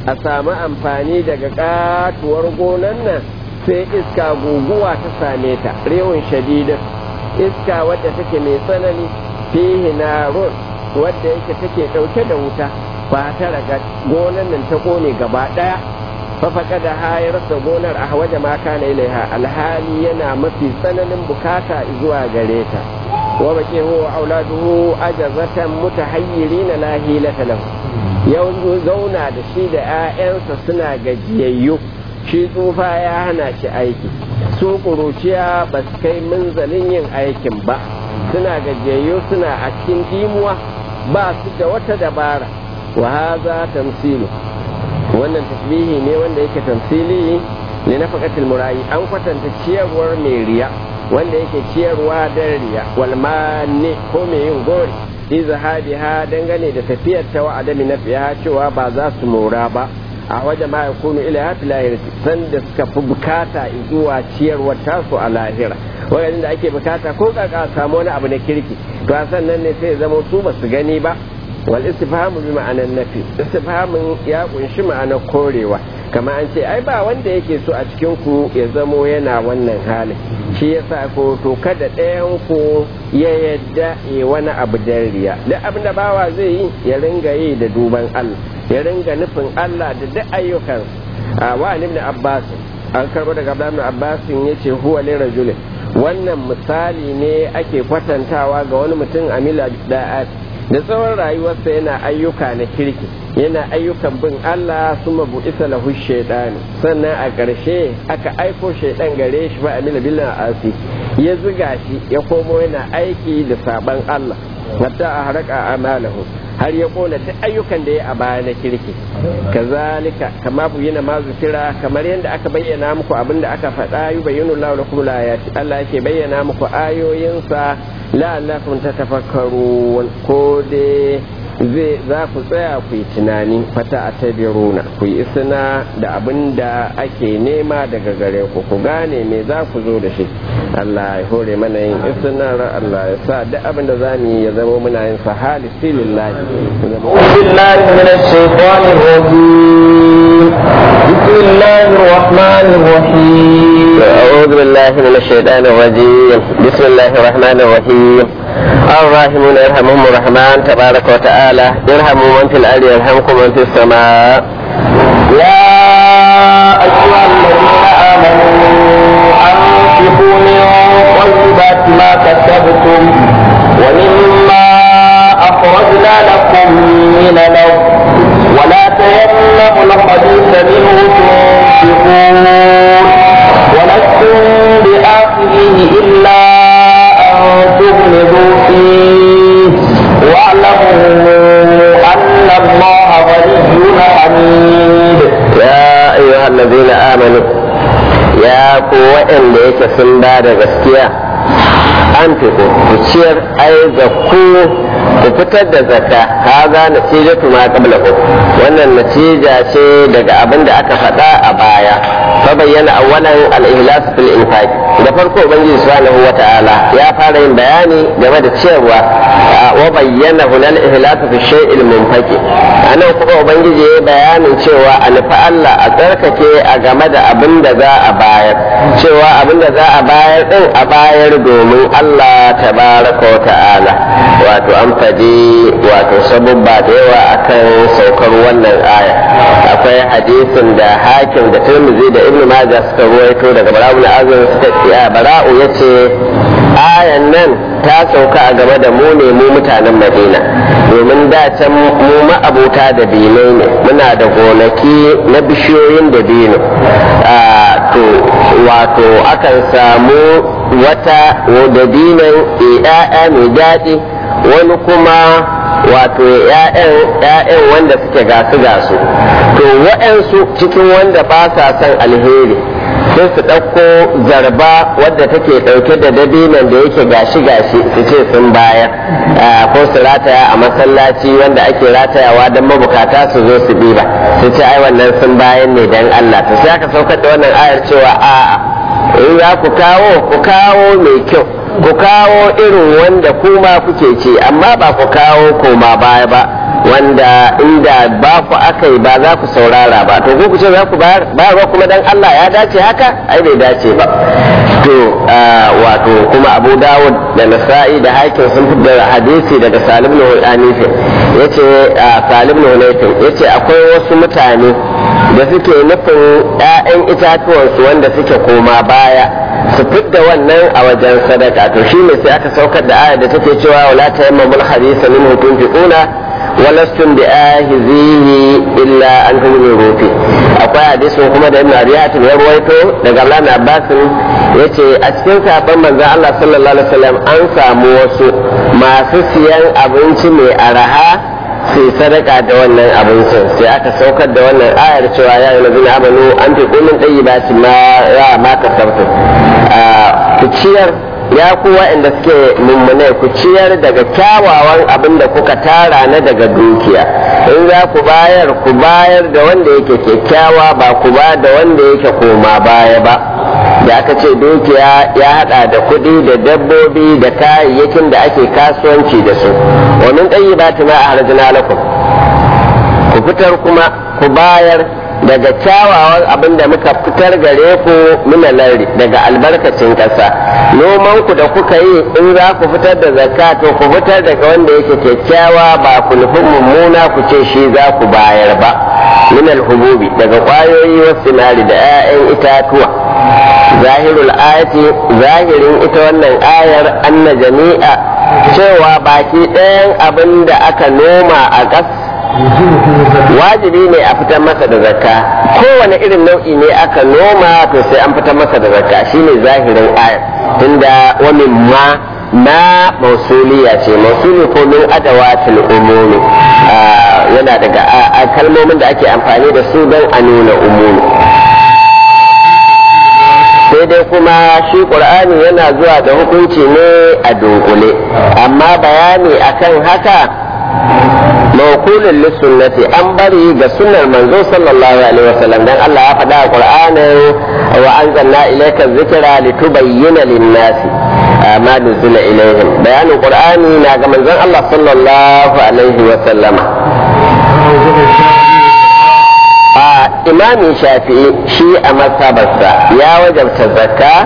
a samu amfani daga katuwar gonan nan sai iska guguwa ta same ta rewun shadidin iska wadda take mai tsanani fihi narun wadda yake take ɗauke da wuta ba ta raga gonan nan ta kone gaba ɗaya fafaka da hayarsa gonar a waje ma kana ilaiha alhali yana mafi tsananin bukata zuwa gare ta wa bake huwa auladuhu ajazatan mutahayyirina la hilata lahu yau zauna da shi da 'ya'yansa suna gajiyayyu shi tsufa ya hana shi aiki su ƙuruciya ba su kai munzalin yin aikin ba suna gajiyayyu suna a cikin dimuwa ba su da wata dabara wa haza tamsilu wannan tasbihi ne wanda yake tamsili ne na faƙatul murayi an kwatanta ciyarwar mai riya wanda yake ciyarwa dan riya walmane ko mai yin gori izhabiha dangane da tafiyar ta wa adami na cewa ba za su mora ba a wajen ma yakunu ila hati lahirati sanda suka fi bukata zuwa ciyarwar tasu a lahira wajen da ake bukata ko kaka samu wani abu na kirki to a sannan ne sai zama su ba su gani ba wal istifhamu bi ma'anan nafi istifhamin ya kunshi ma'anar korewa kama an ce ai ba wanda yake so a cikin ku ya zamo yana wannan halin shi yasa ko to kada ɗayan ku ya yadda ya wani abu dan riya duk abin da bawa zai yi ya ringa yi da duban Allah ya ringa nufin Allah da duk ayyukan a wa ibn Abbas an karbo daga Ibn Abbas yace huwa li rajulin wannan misali ne ake kwatantawa ga wani mutum amila da'at da tsawon rayuwarsa yana ayyuka na kirki yana ayyukan bin Allah suma bu isa lahu shaidani sannan a ƙarshe aka aiko shaidan gare shi fa amila billah asi ya zuga shi ya komo yana aiki da saban Allah hatta a haraka amalahu har ya kona duk ayyukan da ya a baya na kirki kazalika kama bu yana ma zikira kamar yadda aka bayyana muku abin da aka faɗa yi bayyana Allah lakum layati Allah yake bayyana muku ayoyinsa la'allakum tatafakkarun ko dai zai za ku tsaya ku yi tunani fata a tabiruna ku yi isna da abin da ake nema daga gare ku ku gane me za ku zo da shi Allah ya hore mana yin isnar Allah ya sa duk abin da za mu yi ya zama muna yin sa halisi lillahi بالله من الشيطان الرجيم بسم الله الرحمن الرحيم أعوذ بالله من الشيطان الرجيم بسم الله الرحمن الرحيم الراحمون يرحمهم الرحمن تبارك وتعالى يرحموا من في الأرض يرحمكم من في السماء يا أيها الذين آمنوا أنفقوا من طيبات ما كسبتم ومما أخرجنا لكم من الأرض ولا تيمموا الخبيث منه تنفقون ولستم بآخره إلا أن تغمضوا فيه واعلموا أن الله غني حميد يا أيها الذين آمنوا يا قوة إن ليك سنبا gaskiya an fiko ku ciyar ai zakku ku fitar da zakka haza natijatu ma qablahu wannan natija ce daga abin da aka faɗa a baya fa bayyana awwalan al-ihlas fil infaq da farko ubangiji subhanahu wata'ala ya fara yin bayani game da ciyarwa wa bayyana hunal ihlas fi shay'il munfaqi anan kuma ubangiji ya bayanin cewa a nufi Allah a tsarkake a game da abin da za a bayar cewa abin da za a bayar din a bayar domin Allah tabaraka wa ta'ala wato an faɗi wato sabubba da yawa akan saukar wannan aya akwai hadisin da hakim da turmizi da ibnu majah suka ruwaito daga bara'u na azumi suka ce bara'u yace ayan nan ta sauka a game da mu ne mu mutanen madina domin da can mu ma'abuta da binai ne muna da gonaki na bishiyoyin da bino to wato akan samu wata dabinan ya'ya mai daɗi wani kuma wato ‘ya'yan wanda suke gasu gasu to waɗansu cikin wanda ba sa son alheri sai su ɗauko zarba wadda take ɗauke da dabinan da yake gashi gashi su ce sun bayar ko su rataya a masallaci wanda ake ratayawa don mabukata su zo su ɗiba su ce ai wannan sun bayan ne don Allah to sai aka saukar da wannan ayar cewa a'a in za ku kawo ku kawo mai kyau ku kawo irin wanda kuma kuke ce amma ba ku kawo koma baya ba wanda inda ba ku aka yi ba za ku saurara ba to ku ce za ku bayarwa kuma dan Allah ya dace haka ai bai dace ba to wato kuma Abu Dawud da Nasa'i da Hakim sun fitar da hadisi daga Salim ibn Hanifin yace Salim ibn Hanifin yace akwai wasu mutane da suke nufin 'ya'yan itatuwansu wanda suke koma baya su fidda wannan a wajen sadaka to shi ne sai aka saukar da aya da take cewa wala tayammamul hadisa minhu tunfiquna walastum bi ahizihi illa an tumiru fi akwai hadisin kuma da ibn abi hatim ya ruwaito daga Allah na Abbas yace a cikin sahabban manzon Allah sallallahu alaihi wasallam an samu wasu masu siyan abinci mai araha sai sadaka da wannan abincin sai aka saukar da wannan ayar cewa ya yi lazina amanu an fi kullum ɗayi ba su ma ya ma ka ku ciyar ya ku waɗanda suke mummunai ku ciyar daga kyawawan abin da kuka tara na daga dukiya in za ku bayar ku bayar da wanda yake kyakkyawa ba ku ba da wanda yake koma baya ba da aka ce dukiya ya hada da kuɗi da dabbobi da kayayyakin da ake kasuwanci da su wa min tayyibati ma ahrajna lakum ku fitar kuma ku bayar daga kyawawan abin da muka fitar gare ku minalari daga albarkacin ƙasa noman ku da kuka yi in za ku fitar da zakka to ku fitar daga wanda yake kyakkyawa ba ku nufin mummuna ku ce shi za ku bayar ba minal hububi daga ƙwayoyi wasu da 'ya'yan itatuwa zahirul ayati zahirin ita wannan ayar anna jami'a cewa baki ɗayan abin da aka noma a ƙas wajibi ne a fitar masa da zakka kowane irin nau'i ne aka noma to sai an fitar masa da zakka shine zahirin ayar tunda wani ma na mausuliya ce mausuli ko min adawatul umumi yana daga kalmomin da ake amfani da su don a nuna umumi sai dai kuma shi ƙur'ani yana zuwa da hukunci ne a dunkule amma bayani akan haka mawkulin lissunnati an bari ga sunnar manzo sallallahu alaihi wasallam dan Allah ya faɗa a Qur'anin wa anzalna ilayka dhikra litubayyana lin-nasi ma nuzila ilayhim bayanin Qur'ani na ga manzon Allah sallallahu alaihi wasallama a imamin shafi'i shi a masabarsa ya wajabta zakka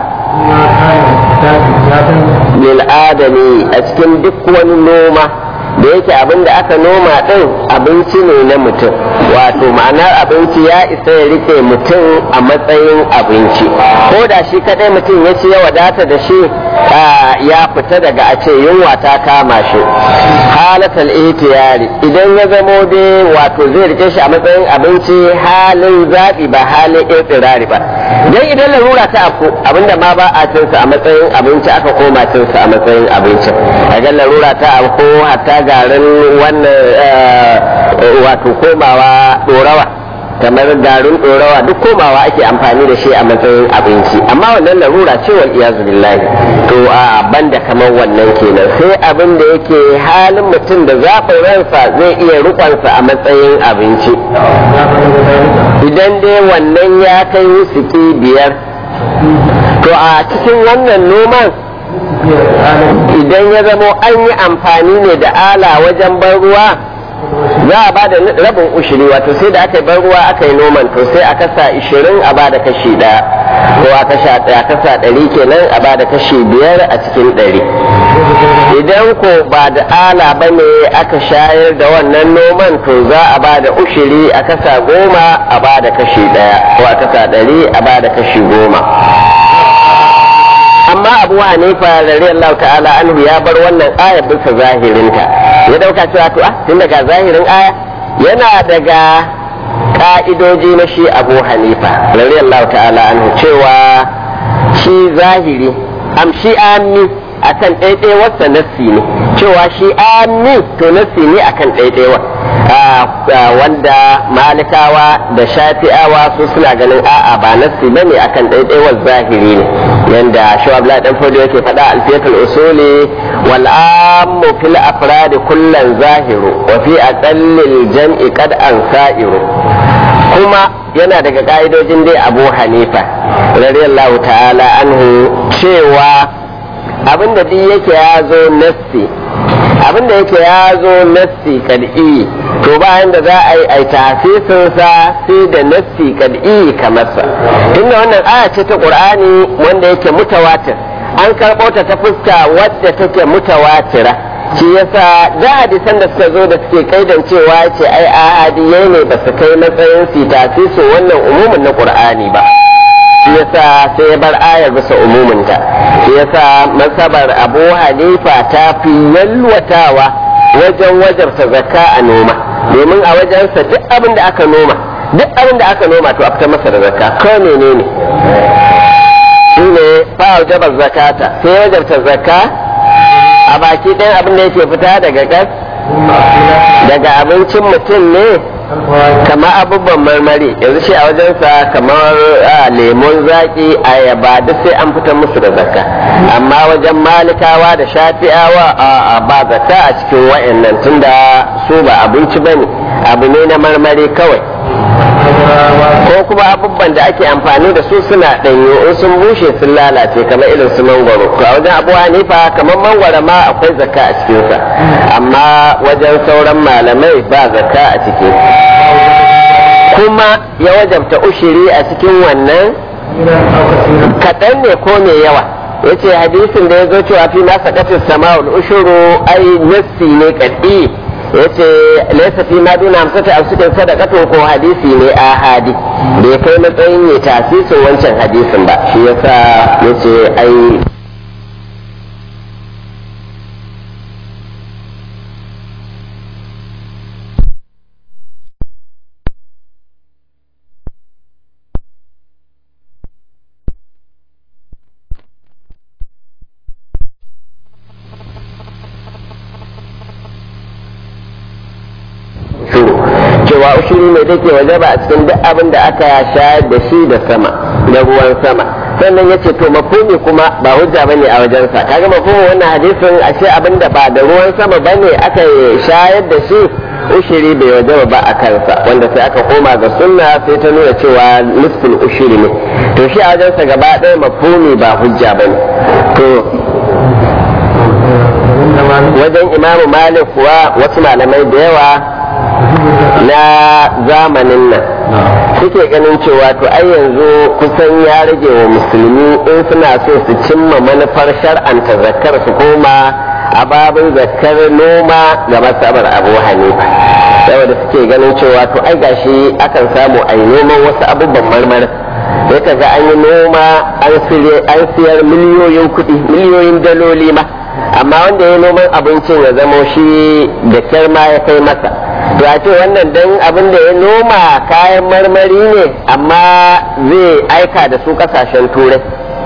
lil adami a cikin duk wani noma da yake abin da aka noma ɗin abinci ne na mutum wato ma'anar abinci ya isa ya rike mutum a matsayin abinci ko da shi kadai mutum ya ci ya wadata da shi ya fita daga a ce yunwa ta kama shi halatal ihtiyari idan ya zamo dai wato zai rike shi a matsayin abinci halin zaɓi ba halin irtirari ba dan idan larura ta afku abinda ma ba a cinsa a matsayin abinci aka koma cinsa a matsayin abinci a larura ta afku hatta garin wannan wato komawa dorawa kamar garin dorawa duk komawa ake amfani da shi a matsayin abinci amma wannan larura ce wal iyazu billahi to a banda kamar wannan kenan sai abin da yake halin mutum da zafin ransa zai iya rukonsa a matsayin abinci idan dai wannan ya kai wusuki biyar to a cikin wannan noman idan ya zamo an yi amfani ne da ala wajen ban ruwa za a ba da rabin ushiri wato sai da aka yi ban ruwa aka yi noman to sai a kasa ishirin a ba da kashi ɗaya ko a kasa ɗari kenan a ba da kashi biyar a cikin ɗari idan ko ba da ala ba ne aka shayar da wannan noman to za a ba da ushiri a kasa goma a ba da kashi ɗaya ko a kasa ɗari a ba da kashi goma amma abu hanifa radiyallahu ta'ala anhu ya bar wannan aya bisa zahirinta ya dauka cewa to ah tun daga zahirin aya yana daga ka'idoji na shi abu hanifa radiyallahu ta'ala anhu cewa shi zahiri am shi amni akan ɗaiɗaiwarsa nassi ne cewa shi amni to nassi ne akan ɗaiɗaiwa wanda malikawa da shafi'awa su suna ganin a'a ba nassi bane akan ɗaiɗaiwar zahiri ne yanda shawabla dan fodo yake faɗa alfiyatul usuli wal ammu fil afrad kullan zahiru wa fi aqallil jam'i qad an sa'iru kuma yana daga ka'idojin dai abu hanifa radiyallahu ta'ala anhu cewa abinda duk yake ya zo nassi a abin da yake ya zo nassi kad'i to bayan da za a yi ai tasisin sa sai da nassi kad'i kamar sa tunda wannan aya ce ta qur'ani wanda yake mutawatir an karɓo ta ta fuska wadda take mutawatira shi yasa da hadisan da suka zo da suke kaidan cewa ce ai ahadiyai ne ba su kai matsayin su tasisin wannan umumin na qur'ani ba shi yasa sai ya bar ayar bisa umuminta shi yasa masabar abu hanifa ta fi yalwatawa wajen wajarta zakka a noma domin a wajensa duk abin da aka noma duk abin da aka noma to a fita masa da zakka ko menene shi ne fa jabar zakata sai wajarta zakka a baki ɗayan abin da yake fita daga gas daga abincin mutum ne kamar abubuwan marmari yanzu shi a wajensa kamar lemon zaƙi ayaba duk sai an fitar musu da zakka amma wajen malikawa da shafi'awa a ba zakka a cikin wa'annan tunda su ba abinci bane abu ne na marmari kawai ko kuma abubuwan da ake amfani da su suna ɗanyo in sun bushe sun lalace kamar irin su mangwaro to a wajen abu hanifa kamar mangwaro ma akwai zakka a cikinsa amma wajen sauran malamai ba zakka a ciki kuma ya wajabta ushiri a cikin wannan kaɗan ne ko mai yawa ya ce hadisin da ya zo cewa fi ma sakatin sama'ul ushuru ai nassi ne kaɗi ya ce laisa fi ma duna hamsata a cikin sadakatun ko hadisi ne a hadi bai kai matsayin ya tasisin wancan hadisin ba shi yasa ya ce ai cewa ushiri ne take waje ba a cikin duk abin da aka shayar da shi da sama da ruwan sama sannan ya ce to mafumi kuma ba hujja bane a wajensa kaga mafhumin wannan hadisin ashe abin da ba da ruwan sama bane aka shayar da shi ushiri bai waje ba a kansa wanda sai aka koma ga sunna sai ta nuna cewa nisful ushiri ne to shi a wajensa gaba ɗaya mafhumi ba hujja bane to wajen imamu malik kuwa wasu malamai da yawa na zamanin nan suke ganin cewa to ai yanzu kusan ya rage wa musulmi in suna so su cimma manufar shar'anta zakkar su koma a babin zakkar noma ga masabar abu hanifa saboda suke ganin cewa to ai gashi akan samu ai noman wasu abubuwan marmari sai ka ga an yi noma an siyar miliyoyin kuɗi miliyoyin daloli ma amma wanda ya noman abincin ya zamo shi da kyar ma ya kai masa to a ce wannan dan abin da ya noma kayan marmari ne amma zai aika da su kasashen turai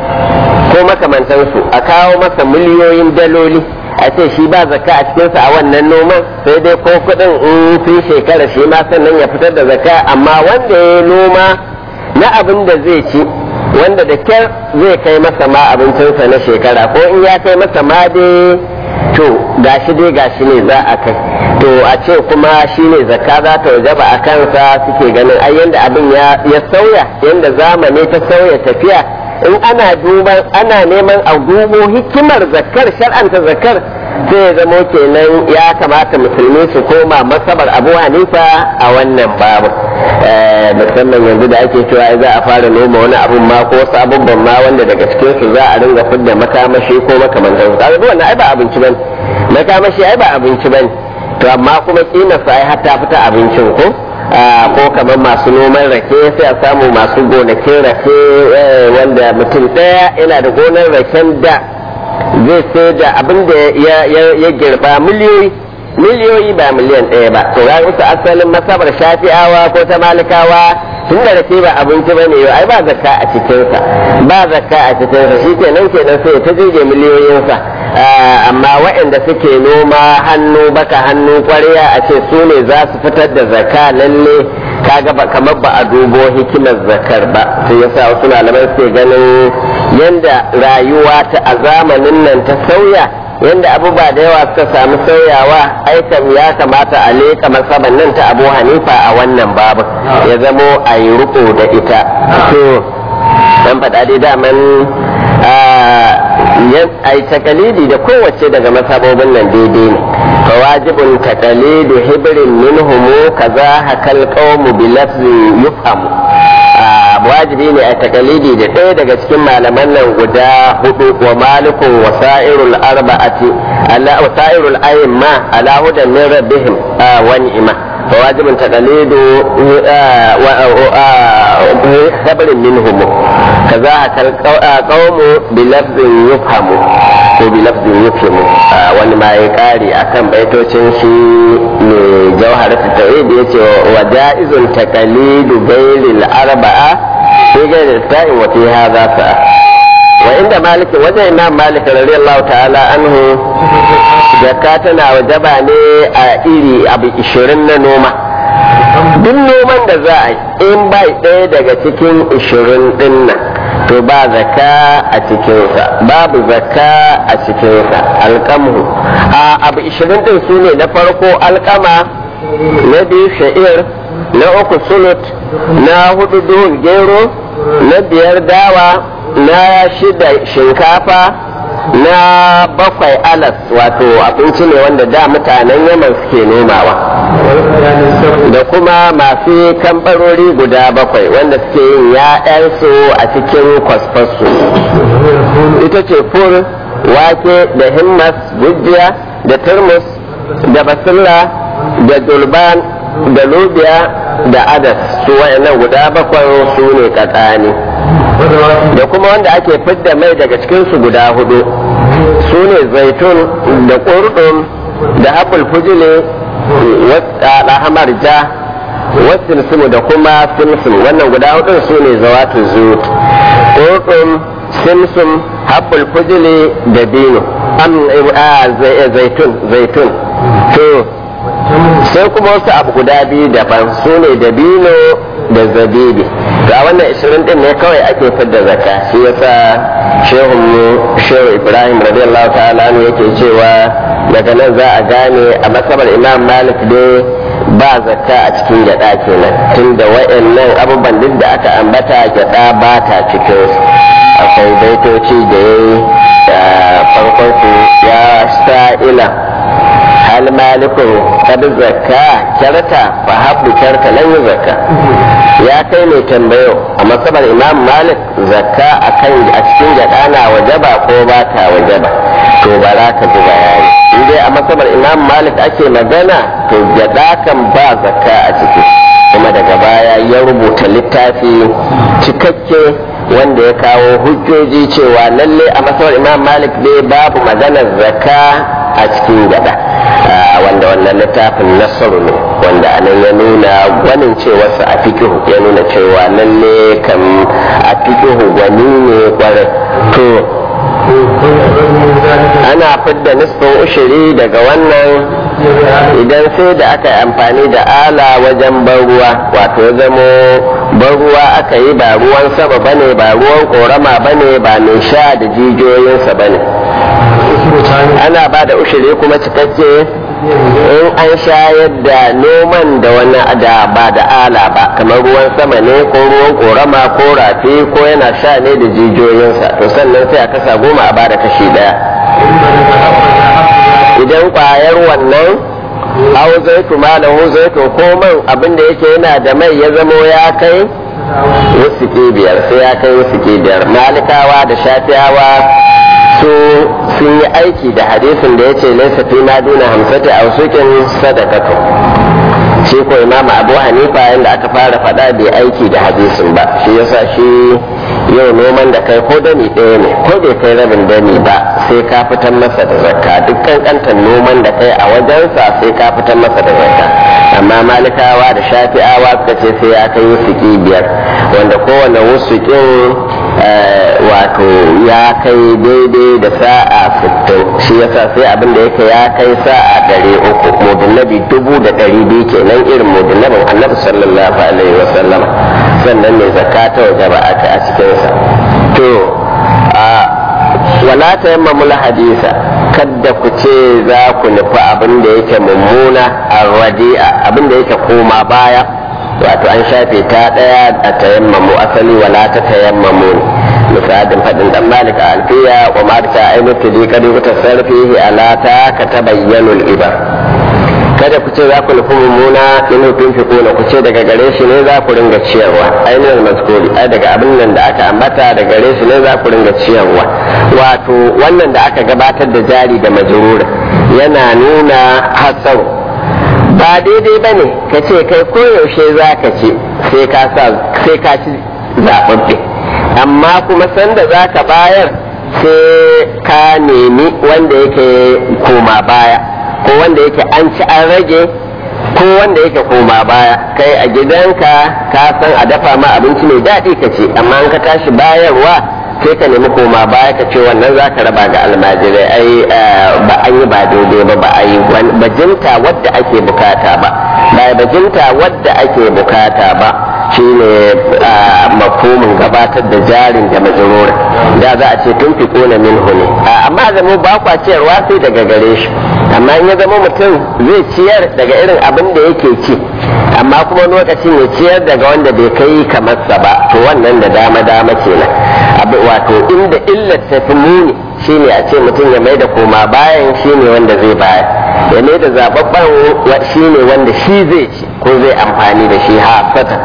ko makamantansu a kawo masa miliyoyin daloli a ce shi ba zakka a cikinsa a wannan noman sai dai ko kuɗin in sun shekara shi ma sannan ya fitar da zakka amma wanda ya noma na abin da zai ci wanda da kyar zai kai masa ma abincinsa na shekara ko in ya kai masa ma dai to gashi dai gashi ne za a kai to a ce kuma shi ne zakka za ta wajaba a kansa suke ganin ai yanda abin ya sauya yanda zamani ta sauya tafiya in ana duban ana neman a dubo hikimar zakkar shar'anta zakkar sai ya zamo kenan ya kamata musulmi su koma masabar abu hanifa a wannan babu musamman yanzu da ake cewa za a fara noma wani abun ma ko wasu abubuwan ma wanda daga cikin su za a ringa fidda makamashi ko makamantan su kaga wannan ai ba abinci bane makamashi ai ba abinci bane to amma kuma kima sa ai hatta fita abincin ko ko kamar masu noman rake sai a samu masu gonakin rake wanda mutum ɗaya yana da gonar raken da zai sai da abin da ya girba miliyoyi miliyoyi ba miliyan ɗaya ba to ga wasu asalin masabar shafi'awa ko ta malikawa tun da rake ba abinci ba ne ai ba zakka a cikinsa ba zakka a cikinsa shi kenan kenan sai ta jirge miliyoyinsa amma waɗanda suke noma hannu baka hannu kwarya a ce su ne za su fitar da zakka lalle kaga ba kamar ba a dubo hikimar zakar ba sai yasa wasu malamai suke ganin yanda rayuwa ta a zamanin nan ta sauya yanda abubuwa da yawa suka samu sauyawa aikan ya kamata a leƙa masaban nan ta abu hanifa a wannan babu ya zamo a yi riko da ita to dan faɗa dai daman ai takalidi da kowace daga masabobin nan daidai ne fa wajibun takalidu hibrin minhumu kaza hakal qawmu bi lafzin yufhamu wajibi ne a takalidi da ɗaya daga cikin malaman nan guda hudu wa malikun wasa'irul arba'ati ala wasa'irul ayyima ala hudan min rabbihim wa ni'ma fa wajibun takalidu خبر منهم كذا القوم بلفظ يفهم ko bi lafzin yufhimu wani ma ya kare akan baitocin shi ne jawharatu tauhid yace wa jaizun taqalidu bailil arba'a fi ghairi sa'in wa fi hadha sa'a wa inda malik wajen imam malik radiyallahu ta'ala anhu zakka tana wajaba ne a iri abu 20 na noma duk noman da za a yi in bai ɗaya daga cikin ishirin ɗin nan to ba zaka a cikinsa babu zaka a cikinsa alƙamu a abu ishirin ɗin su ne na farko alƙama na biyu sha'ir na uku sulut na hudu duhun gero na biyar dawa na shida shinkafa na bakwai alas wato abinci ne wanda da mutanen yaman suke nomawa da kuma masu kambarori guda bakwai wanda suke yin ya'yansu a cikin kwasfarsu ita ce fur wake da himmas gujiya da turmus da basilla da dulban da lubiya da adas su wayannan guda bakwai su ne katsani da kuma wanda ake fidda mai daga cikinsu guda hudu su ne zaitun da ƙurdun da apple fujile hamar ja wasu da kuma simsim wannan guda hudun su ne zawatu zut ƙurdun simsim apple fujile da bino zaitun zaitun to sai kuma wasu abu guda biyu daban su ne da bino da zabibi ga wannan ishirin din ne kawai ake fidda zakka shi yasa shehu shehu ibrahim radiyallahu ta'ala ne yake cewa daga nan za a gane a masabar imam malik dai ba zakka a cikin gyada kenan tunda wayannan abubuwan duk da aka ambata gyada ba ta cikin akwai baitoci da yayi da farkon su ya sa'ila hal malikun kad zakka kyarta fa habdu kyarta lan yi zakka ya kai mai tambayo a masabar imam malik zakka akan a cikin gada na wajaba ko ba ta wajaba to ba za ka ji bayani in dai a masabar imam malik ake magana to gada kan ba zakka a ciki kuma daga baya ya rubuta littafi cikakke wanda ya kawo hujjoji cewa lalle a masabar imam malik dai babu maganar zakka a cikin gada wanda wannan littafin nasaru ne wanda anan ya nuna gwanin cewarsa a fikihu ya nuna cewa lalle kan a fikihu gwani ne kwarai to ana fidda nisfin ushiri daga wannan idan sai da aka yi amfani da ala wajen ban ruwa wato ya zamo ban ruwa aka yi ba ruwan sama bane ba ruwan korama bane ba mai sha da jijiyoyinsa bane ana ba da ushiri kuma cikakke in an shayar da noman da wani da ba da ala ba kamar ruwan sama ne ko ruwan korama ko rafi ko yana sha ne da jijiyoyinsa to sannan sai a kasa goma a ba da kashi daya idan kwayar wannan au zaitu malahu zaitu ko man abin da yake yana da mai ya zamo ya kai wasu biyar sai ya kai wasu biyar malikawa da shafiyawa su sun yi aiki da hadisin da ya ce laisa fi ma duna hamsati a sukin sadakatu shi ko imam abu hanifa yadda aka fara faɗa bai aiki da hadisin ba shi yasa shi yau noman da kai ko dani ɗaya ne ko bai kai rabin dani ba sai ka fitar masa da zakka duk kankantar noman da kai a wajensa sai ka fitar masa da zakka amma malikawa da shafi'awa suka ce sai ya kai wusuki biyar wanda kowane wusukin wato ya kai daidai da sa'a 60 shi yasa sai abin da yake ya kai sa'a ɗari uku mudullabi dubu da ɗari biyu kenan irin mudullabin annabi sallallahu alaihi wasallam sannan ne zakata waje ba a cikinsa to a wala ta yamma mula hadisa kadda ku ce za ku nufi abin da yake mummuna a radi'a abin da yake koma baya wato an shafe ta ɗaya a tayammamu asali wala ta tayammamu misalin faɗin dan malik a alfiya wa ma ta ainihin da kadi ku tasarfihi ala ta ka tabayyanul ibar kada ku ce za ku nufi mummuna in hutun fi kuna ku ce daga gare shi ne za ku ringa ciyarwa ainihin maskuri ai daga abin nan da aka ambata da gare shi ne za ku ringa ciyarwa wato wannan da aka gabatar da jari da majrura yana nuna hasaru ba daidai ba ne ka ce kai koyaushe za ka ci sai ka ci zaɓaɓɓe amma kuma sanda za ka bayar sai ka nemi wanda yake koma baya ko wanda yake an ci an rage ko wanda yake koma baya kai a gidanka ka san a dafa ma abinci mai daɗi ka ce amma an ka tashi bayarwa sai ka nemi koma baya ka ce wannan za ka raba ga almajirai ai ba an yi ba daidai ba ba a yi bajinta wadda ake bukata ba ba bajinta wadda ake bukata ba shine makomin gabatar da jarin da majalura da za a ce tun fi kona min ne amma zama ba kwa ciyarwa sai daga gare shi amma in ya zama mutum zai ciyar daga irin abin da yake ci amma kuma lokacin ya ciyar daga wanda bai kai kamar sa ba to wannan da dama dama kenan wato inda illar ta fi muni shine a ce mutum ya mai da koma bayan shine wanda zai bayar ya mai da zababban shine wanda shi zai ci ko zai amfani da shi hafata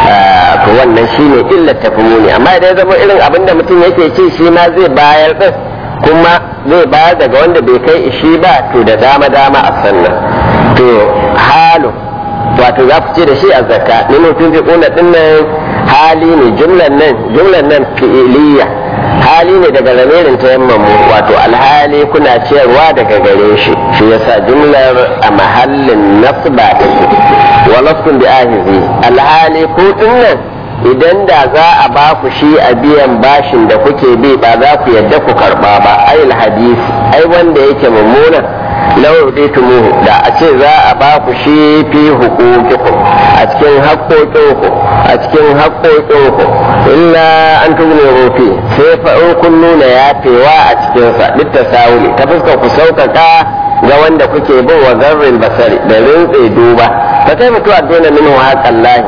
to wannan shine illar ta fi muni amma idan ya zama irin abin da mutum yake ci shi ma zai bayar din kuma zai bayar daga wanda bai kai shi ba to da dama dama a sannan to halu wato za ku ce da shi a zakka ni mutum fi kuna dinnan hali ne jumlan nan jumlan nan fi'iliya hali ne daga lamirin ta yammamu wato alhali kuna ciyarwa daga gare shi shi yasa jumlar a mahallin nasba take wa lastum bi ahizi alhali ku dinnan idan da za a ba ku shi a biyan bashin da kuke bi ba za ku yadda ku karba ba ayil hadisi ai wanda yake mummuna lau tumuhu da a ce za a ba ku shi fi hukukikum a cikin haƙoƙinku a cikin haƙoƙinku illa an tugune rufi sai fa in kun nuna yafewa a cikinsa duk ta sawuli ta fuskar ku sauƙaƙa ga wanda kuke bin wa zarrin basari da rintse duba ta kai mutuwa dole min haƙan lahi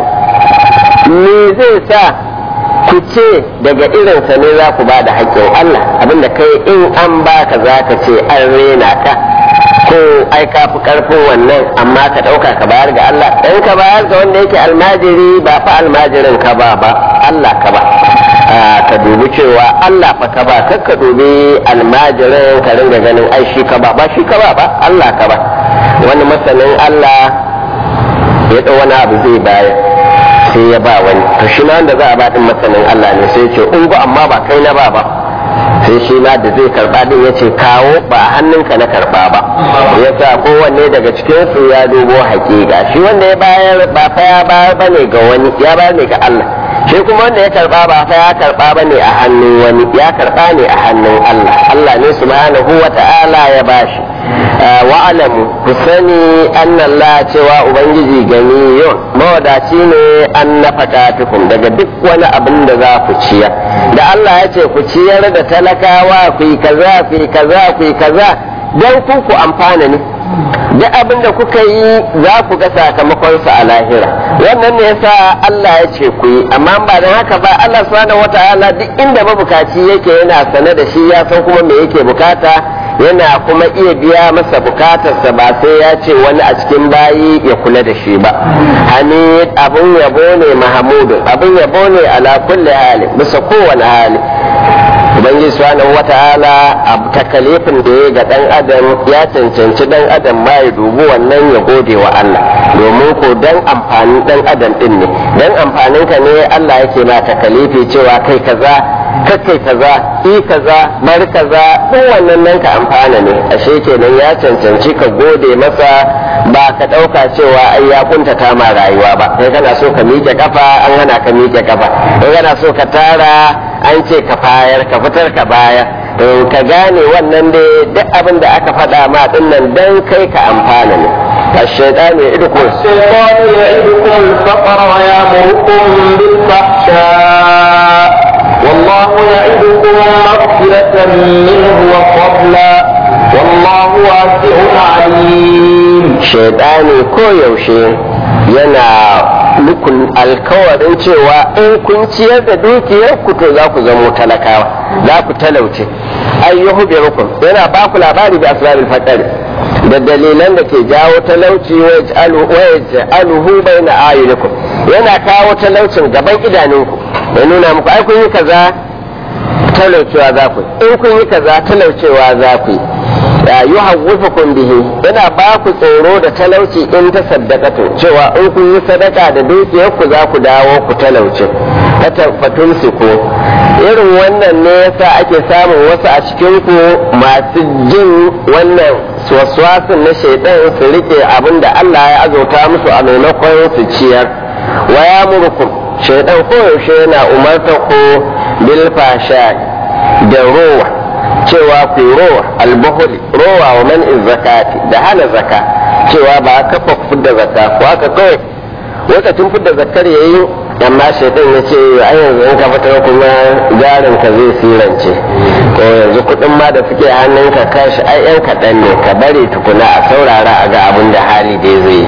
me zai sa ku ce daga irinsa ne za ku ba da haƙƙin Allah abinda kai in an baka za ka ce an rena ka ko ai ka fi karfin wannan amma ka ɗauka ka bayar ga Allah in ka bayar ga wanda yake almajiri ba fa almajirin ka ba ba Allah ka ba ka dubi cewa Allah fa ka ba kar ka dubi almajirin ka ringa ganin ai shi ka ba ba shi ka ba ba Allah ka ba wani masanin Allah ya ɗau wani abu zai bayar sai ya ba wani to shi ma wanda za a ba din masanin Allah ne sai ce ungu amma ba kai na ba ba sai shi ma da zai karba din ya ce kawo ba a hannunka na karba ba ya sa kowanne daga cikin su ya dubo hakika shi wanda ya bayar ba fa ya bayar ba ne ga wani ya bayar ne ga Allah shi kuma wanda ya karba ba fa ya karba ba ne a hannun wani ya karba ne a hannun Allah Allah ne subhanahu wa ta'ala ya bashi wa'alamu ku sani Allah cewa ubangiji gani yau mawadaci ne an nafaka tukun daga duk wani abin da za ku ciya da Allah ya ce ku ciyar da talakawa ku yi kaza ku yi kaza ku yi kaza don ku ku amfana ne duk abin da kuka yi za ku ga sakamakonsa a lahira wannan ne yasa Allah ya ce ku yi amma ba don haka ba Allah subhanahu wataala duk inda mabukaci yake yana sane da shi ya san kuma me yake bukata yana kuma iya biya masa bukatarsa ba sai ya ce wani a cikin bayi ya kula da shi ba hani abun yabo ne mahamudu abun yabo ne ala kulli hali bisa kowane hali ubangiji subhanahu wata'ala a takalifin da ya ga dan adam ya cancanci dan adam ma ya dubi wannan ya gode wa Allah domin ko dan amfanin dan adam din ne dan amfanin ka ne Allah yake ma takalifi cewa kai kaza kai kaza i kaza bar kaza duk wannan nan ka amfana ne ashe kenan ya cancanci ka gode masa ba ka ɗauka cewa ai ya kuntata ma rayuwa ba kai kana so ka miƙe kafa an hana ka miƙe kafa kai kana so ka tara an ce ka fayar ka fitar ka baya to ka gane wannan dai duk abin da aka faɗa ma din nan dan kai ka amfana ne الشيطان يعدكم الشيطان يعدكم الفقر ويأمركم بالفحشاء والله يعدكم مغفرة منه وفضلا والله واسع عليم shaidani ko yaushe yana muku alkawarin cewa in kun ciyar da dukiyar ku to za ku zamo talakawa za ku talauce ayyuhu bi rukum yana ba ku labari da asrarul faqr da dalilan da ke jawo talauci wa yaj'aluhu baina ayunikum yana kawo talaucin gaban idanunku ya nuna muku ai kun yi kaza talaucewa za ku in kun yi kaza talaucewa za ku ya yi hawwufukum bihi yana ba ku tsoro da talauci in ta saddaqatu cewa in kun yi sadaka da dukiyar ku za ku dawo ku talauce fatun ku irin wannan ne yasa ake samun wasu a cikin ku masu jin wannan waswasin na shaidan su rike abin da Allah ya azauta musu a maimakon su ciyar wa ya murkum shaidan koyaushe yana umarta ku bil fasha da rowa cewa ku rowa albuhuli rowa wa man zakati da hana zaka cewa ba kafa fidda zakka ko haka kawai lokacin fidda zakkar yayi amma shaitan ya ce a yanzu in ka fitar kuma jarin ka zai sirance ko yanzu kuɗin ma da suke hannun ka kashi ai yan kaɗan ne ka bari tukuna a saurara a ga abin da hali dai zai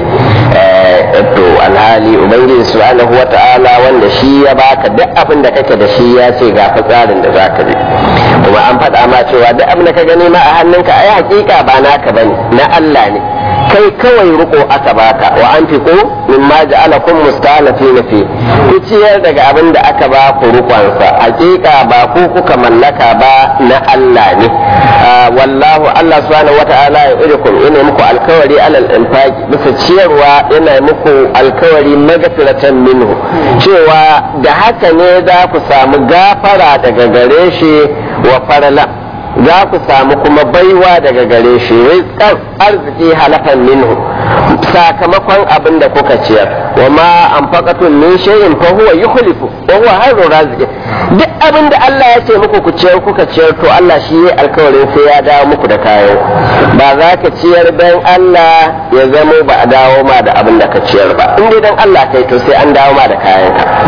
to alhali ubangiji subhanahu wata'ala wanda shi ya baka duk abin da kake da shi ya ce ga tsarin da zaka bi kuma an faɗa ma cewa duk abin da ka gani ma a hannunka ai hakika ba naka bane na Allah ne kai kawai riko aka baka wa an fi ko min ma ja'alakum mustalafina fi ku ciyar daga abin da aka ba ku rukonsa hakika ba ku kuka mallaka ba na Allah ne wallahu Allah subhanahu wata'ala ya irikum yana muku alkawari alal infaqi bisa ciyarwa yana muku alkawari magfiratan minhu cewa da haka ne za ku samu gafara daga gare shi wa farla za ku samu kuma baiwa daga gare shi rizqan arziki halafan minhu sakamakon abin da kuka ciyar wa ma anfaqatun min shay'in fa huwa yukhlifu wa huwa khairur raziqin duk abin da Allah ya ce muku ku ciyar kuka ciyar to Allah shi ya alkawarin sai ya dawo muku da kayan ba za ka ciyar dan Allah ya zamo ba a dawo ma da abin da ka ciyar ba in dai dan Allah kai to sai an dawo ma da kayan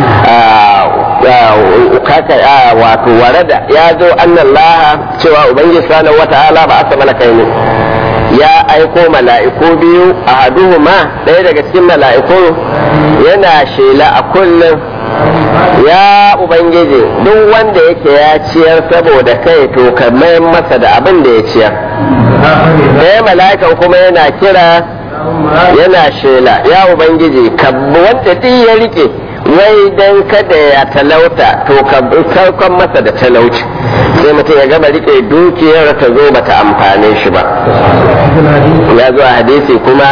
ka kaka wato warada ya zo annallaha cewa ubangiji subhanahu wata'ala ba asa malakai ne ya aiko mala'iku biyu a haduhuma ɗaya daga cikin mala'iku yana shela a kullum ya ubangiji duk wanda yake ya ciyar saboda kai to ka mayan masa da abin da ya ciyar ɗaya mala'ikan kuma yana kira yana shela ya ubangiji ka wanda duk ya rike wai dan kada ya talauta to ka saukan masa da talauci sai mutum ya gama rike dukiyar ta zo bata amfane shi ba ya zo a hadisi kuma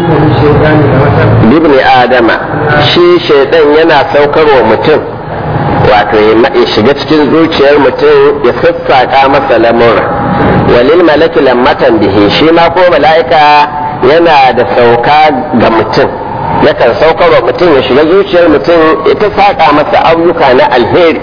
ibni adama shi shaidan yana saukarwa mutum wato ya shiga cikin zuciyar mutum ya sassaƙa masa lamura walil malaki lammatan bihi shi ma ko mala'ika yana da sauka ga mutum yakan saukar wa mutum ya shiga zuciyar mutum ita saƙa masa ayyuka na alheri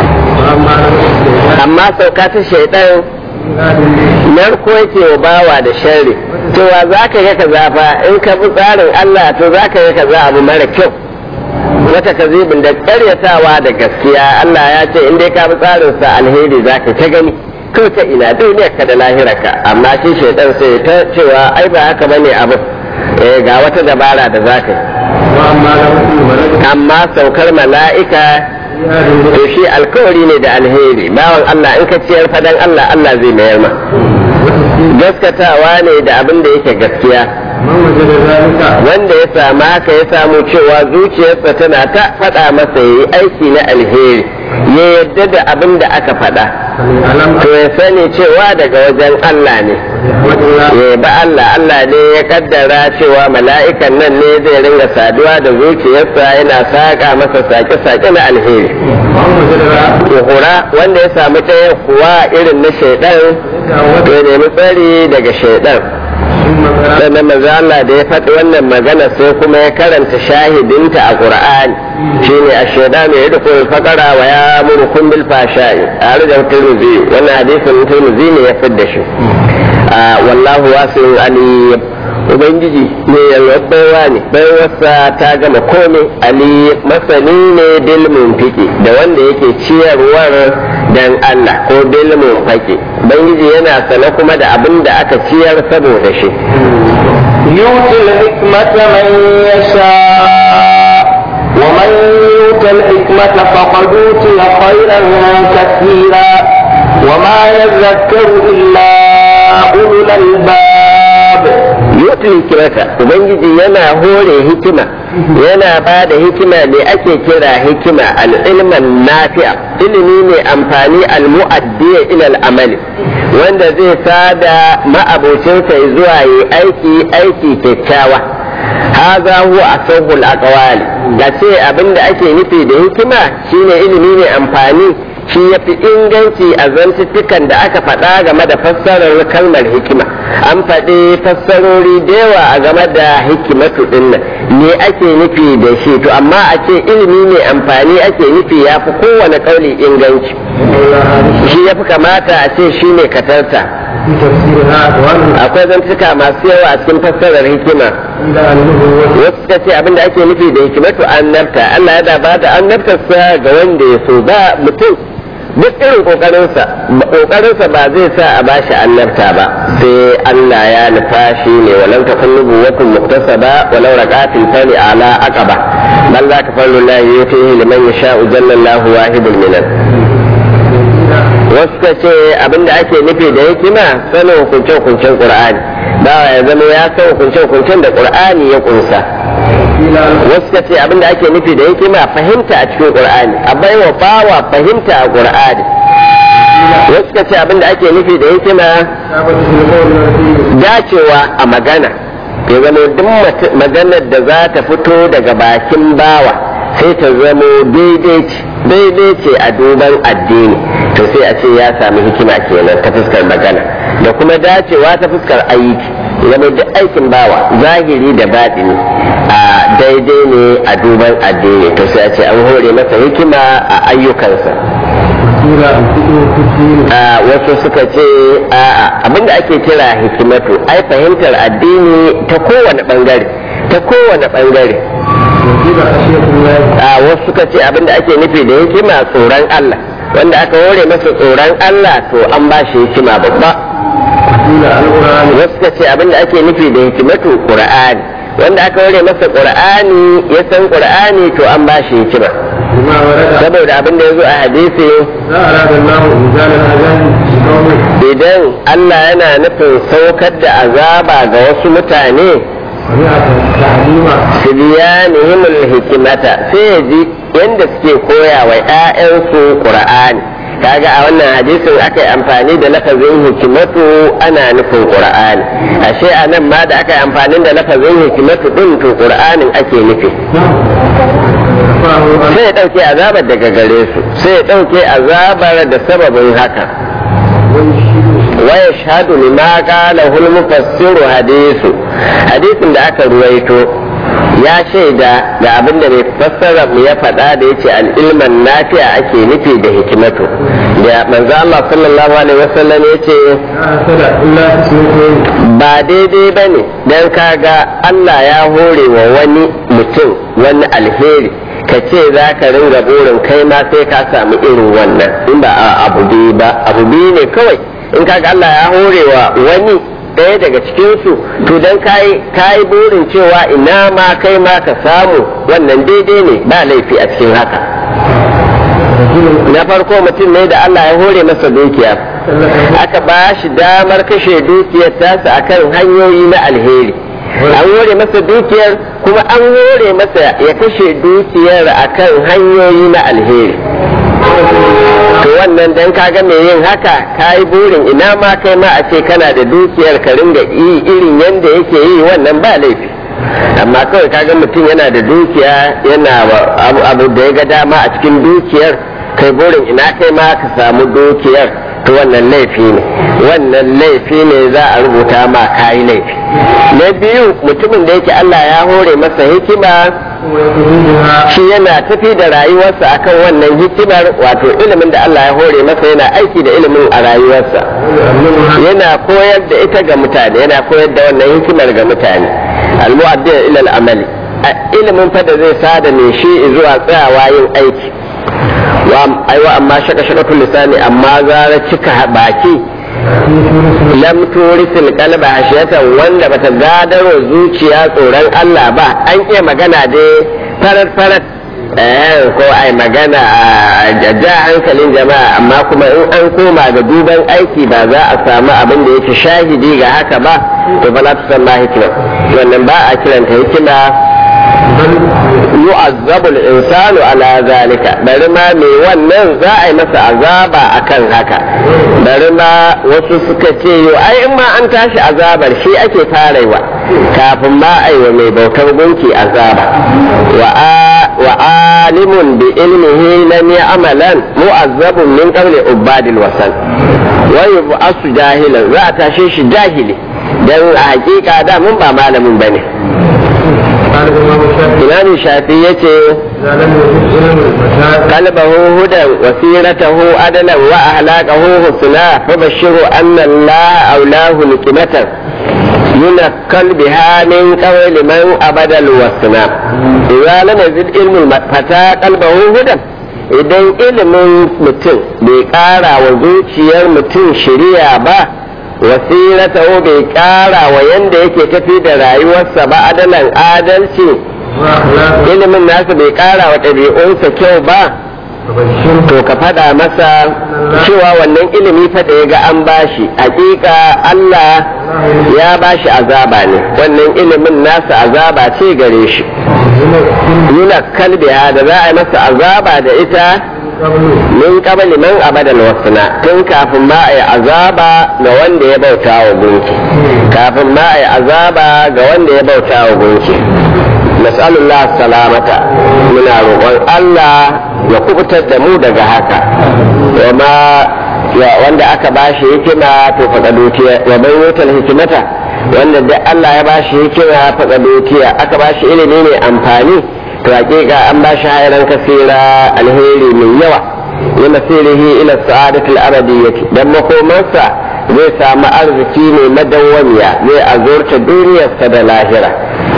amma sauka ta shaidan narko yake wa bawa da sharri cewa za ka ga kaza fa in ka bi tsarin Allah to za ka ga kaza abu mara kyau wata kazibin da karyatawa da gaskiya Allah ya ce in dai ka bi tsarin sa alheri za ka ta gani ko ta ina duniyar ka da lahirarka amma shi shaidan sai ta cewa ai ba haka bane abu eh ga wata dabara da za ka yi amma saukar mala'ika to shi alkawari ne da alheri bawan Allah in ka ciyar fadan Allah Allah zai mayar ma gaskatawa ne da abin da yake gaskiya wanda ya samu haka ya samu cewa zuciyarsa tana ta faɗa masa yi aiki na alheri ya yadda da abin da aka faɗa to ya sani cewa daga wajen Allah ne ya ba Allah Allah ne ya kaddara cewa mala'ikan nan ne zai ringa saduwa da zuciyarsa yana saƙa masa sake-sake na alheri hura wanda ya samu ɗaya kuwa irin na shaidan to ya nemi tsari daga shaidan sannan manzo Allah da ya faɗi wannan magana sai kuma ya karanta shahidinta a Qur'ani shine ash-shaytanu yadkhulu al-faqara wa ya'murukum bil fahsha'i arja tirmidhi wannan hadisin tirmidhi ne ya fidda shi wallahu wasi'un alim ubangiji ne yalwabawa ne baiwarsa ta gama komai ali masani ne bil munfiki da wanda yake ciyarwar dan Allah ko bil munfiki ubangiji yana sane kuma da abin da aka ciyar saboda shi يؤتي الحكمة من يشاء يؤت الحكمة فقد أوتي خيرا كثيرا وما يذكر إلا أولو الألباب yutul hikimata ubangiji yana hore hikima yana ba da hikima da ake kira hikima al'ilman nafi'a ilimi ne amfani al-mu'addiya ila al-amali wanda zai sada ma'abocinsa zuwa yi aiki aiki kyakkyawa haza huwa asahul aqwali da ce abinda ake nufi da hikima shine ilimi ne amfani shi ya fi inganci a zantuttukan da aka faɗa game da fassarar kalmar hikima an faɗi fassarori da yawa a game da hikimatu ɗin nan me ake nufi da shi to amma a ce ilimi ne amfani ake nufi ya fi kowane ƙauli inganci shi ya fi kamata a ce shi ne katarta akwai zantuka masu yawa a cikin fassarar hikima wasu suka ce abinda ake nufi da hikimatu annabta Allah ya ba da annabtarsa ga wanda ya so ba mutum duk irin kokarinsa kokarinsa ba zai sa a bashi annabta ba sai Allah ya nufa shi ne walau ta kun nubuwatun muktasaba walau raqatil fani ala aqaba bal za ka fallu la yutihi liman yasha'u jallallahu wahidul minan wasu ka ce abinda ake nufi da hikima sanin hukunce hukuncen qur'ani bawa ya zama ya san hukunce hukuncen da qur'ani ya kunsa wasu ka ce abinda ake nufi da hikima fahimta a cikin qur'ani a baiwa bawa fahimta a qur'ani wasu ka ce abinda ake nufi da hikima dacewa a magana ya zama duk maganar da za ta fito daga bakin bawa sai ta zamo daidai ce a duban addini to sai a ce ya sami hikima kenan ta fuskar magana da kuma dacewa ta fuskar aiki zama duk aikin bawa zahiri da baɗini a daidai ne a duban addini to sai a ce an hore masa hikima a ayyukansa a wasu suka ce a abinda ake kira hikimatu ai fahimtar addini ta kowane bangare ta kowane bangare a wasu suka ce abinda ake nufi da hikima tsoron Allah wanda aka hore masa tsoron Allah to an ba shi hikima babba wasu suka ce abinda ake nufi da hikimatu qur'ani wanda aka hore masa qur'ani ya san qur'ani to an ba shi hikima saboda abin da ya zo a hadisi idan Allah yana nufin saukar da azaba ga wasu mutane sibiyanihim hikimata sai ya ji yadda suke koya wa 'ya'yansu qur'ani kaga a wannan hadisin aka yi amfani da lafazin hikimatu ana nufin qur'ani ashe a nan ma da aka yi amfani da lafazin hikimatu din to qur'anin ake nufi sai ya ɗauke azabar daga gare su sai ya ɗauke azabar da sababin haka waya shahadu lima qala hul mufassiru hadisu hadisin da aka ruwaito ya shaida da abin da mai fassara mu ya faɗa da yace al-ilman nafi'a ake nufi da hikimatu da manzo Allah sallallahu alaihi wasallam yace ba daidai bane dan kaga Allah ya hore wa wani mutum wani alheri ka ce za ka ringa burin kai ma sai ka samu irin wannan in ba abu biyu ba abu biyu ne kawai in kaga Allah ya hore wa wani ɗaya daga cikinsu to don kayi burin cewa ina ma kai ma ka samu wannan daidai ne ba laifi a cikin haka na farko mutum ne da Allah ya hore masa dukiya aka ba shi damar kashe dukiyar tasa akan hanyoyi na alheri an hore masa dukiyar kuma an hore masa ya kashe dukiyar akan hanyoyi na alheri to wannan dan kaga mai yin haka ka yi burin ina ma kai ma a ce kana da dukiyar ka ringa yi irin yadda yake yi wannan ba laifi amma kawai kaga mutum yana da dukiya yana abu da ya ga dama a cikin dukiyar kai burin ina kai ma ka samu dukiyar to wannan laifi ne wannan laifi ne za a rubuta ma kayi laifi na biyu mutumin da yake Allah ya hore masa hikima shi yana tafi da rayuwarsa akan wannan hikimar wato ilimin da Allah ya hore masa yana aiki da ilimin a rayuwarsa yana koyar da ita ga mutane yana koyar da wannan hikimar ga mutane almu'addin ila al-amali ilimin fa da zai sada ne shi zuwa tsayawa yin aiki aiwa amma shaka shaka lisani amma zara cika baki lam turisil qalba hashiyatan wanda bata gadaro zuciya tsoron Allah ba an iya magana dai farar farar ko ai magana a ja hankalin jama'a amma kuma in an koma ga duban aiki ba za a samu abin da yake shahidi ga haka ba to ba za ta san ma hikima wannan ba a kiranta hikima yu'azzabu al-insanu ala zalika bari ma me wannan za a yi masa azaba akan haka bari ma wasu suka ce yo ai in ma an tashi azabar shi ake farewa kafin ma a yi wa mai bautar gunki azaba wa alimun bi ilmihi lam ya'malan mu'azzabun min qabli ubadil wasan wa yub'asu jahilan za a tashe shi jahili dan a hakika da mun ba malamin bane imam shafi yace qalbahu hudan wa siratahu adalan wa ahlaqahu husna fa bashiru anna allah aulahu nikmatan ينكل بها من قول من أبد الوسنا إذا لم يزد علم الفتى قلبه هدى idan ilimin mutum bai ƙara wa zuciyar mutum shiriya ba wasirata bai ƙara wa yanda yake tafi da rayuwarsa ba adalan adalci ilimin nasa bai ƙara wa ɗabi'unsa kyau ba to ka faɗa masa cewa wannan ilimi faɗa ya ga an bashi hakika Allah ya bashi azaba ne wannan ilimin nasa azaba ce gare shi nuna kalbiya da za a yi masa azaba da ita min kabali man abadal wasna tun kafin ma a yi azaba ga wanda ya bauta wa gunki kafin ma a yi azaba ga wanda ya bauta wa gunki nas'alullah salamata muna roƙon Allah ya kubutar da mu daga haka wama wanda aka bashi hikima to faɗaɗotiya wa bai wutar hikimata wanda da Allah ya bashi hikima faɗaɗotiya aka bashi ilimi mai amfani to hakika an bashi hairan kasira alheri mai yawa ya masirihi ila sa'adatul abadiyyati dan makomarsa zai samu arziki mai madawwamiya zai azurta duniyarsa da lahira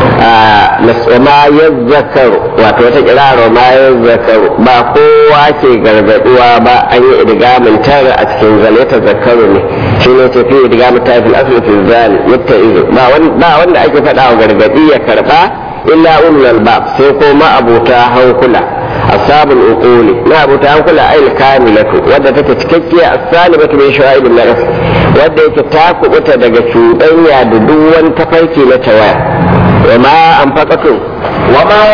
ma ya zakaru wato wata kiraro ma ya zakaru ba kowa ke gargaduwa ba an yi idgamin tara a cikin zane ta zakaru ne shi ne tafi idgamin tara fil asli fil zali yadda izo ba wanda ake faɗa wa gargadi ya karba illa ulul albab sai ko ma abuta hankula ashabul uquli ma abuta hankula ayil kamilatu wadda take cikakkiya as-salimatu min sha'ibin nafs wadda yake ta kubuta daga cuɗanya da duk wani tafarki na tawaya وما أنفقتم وما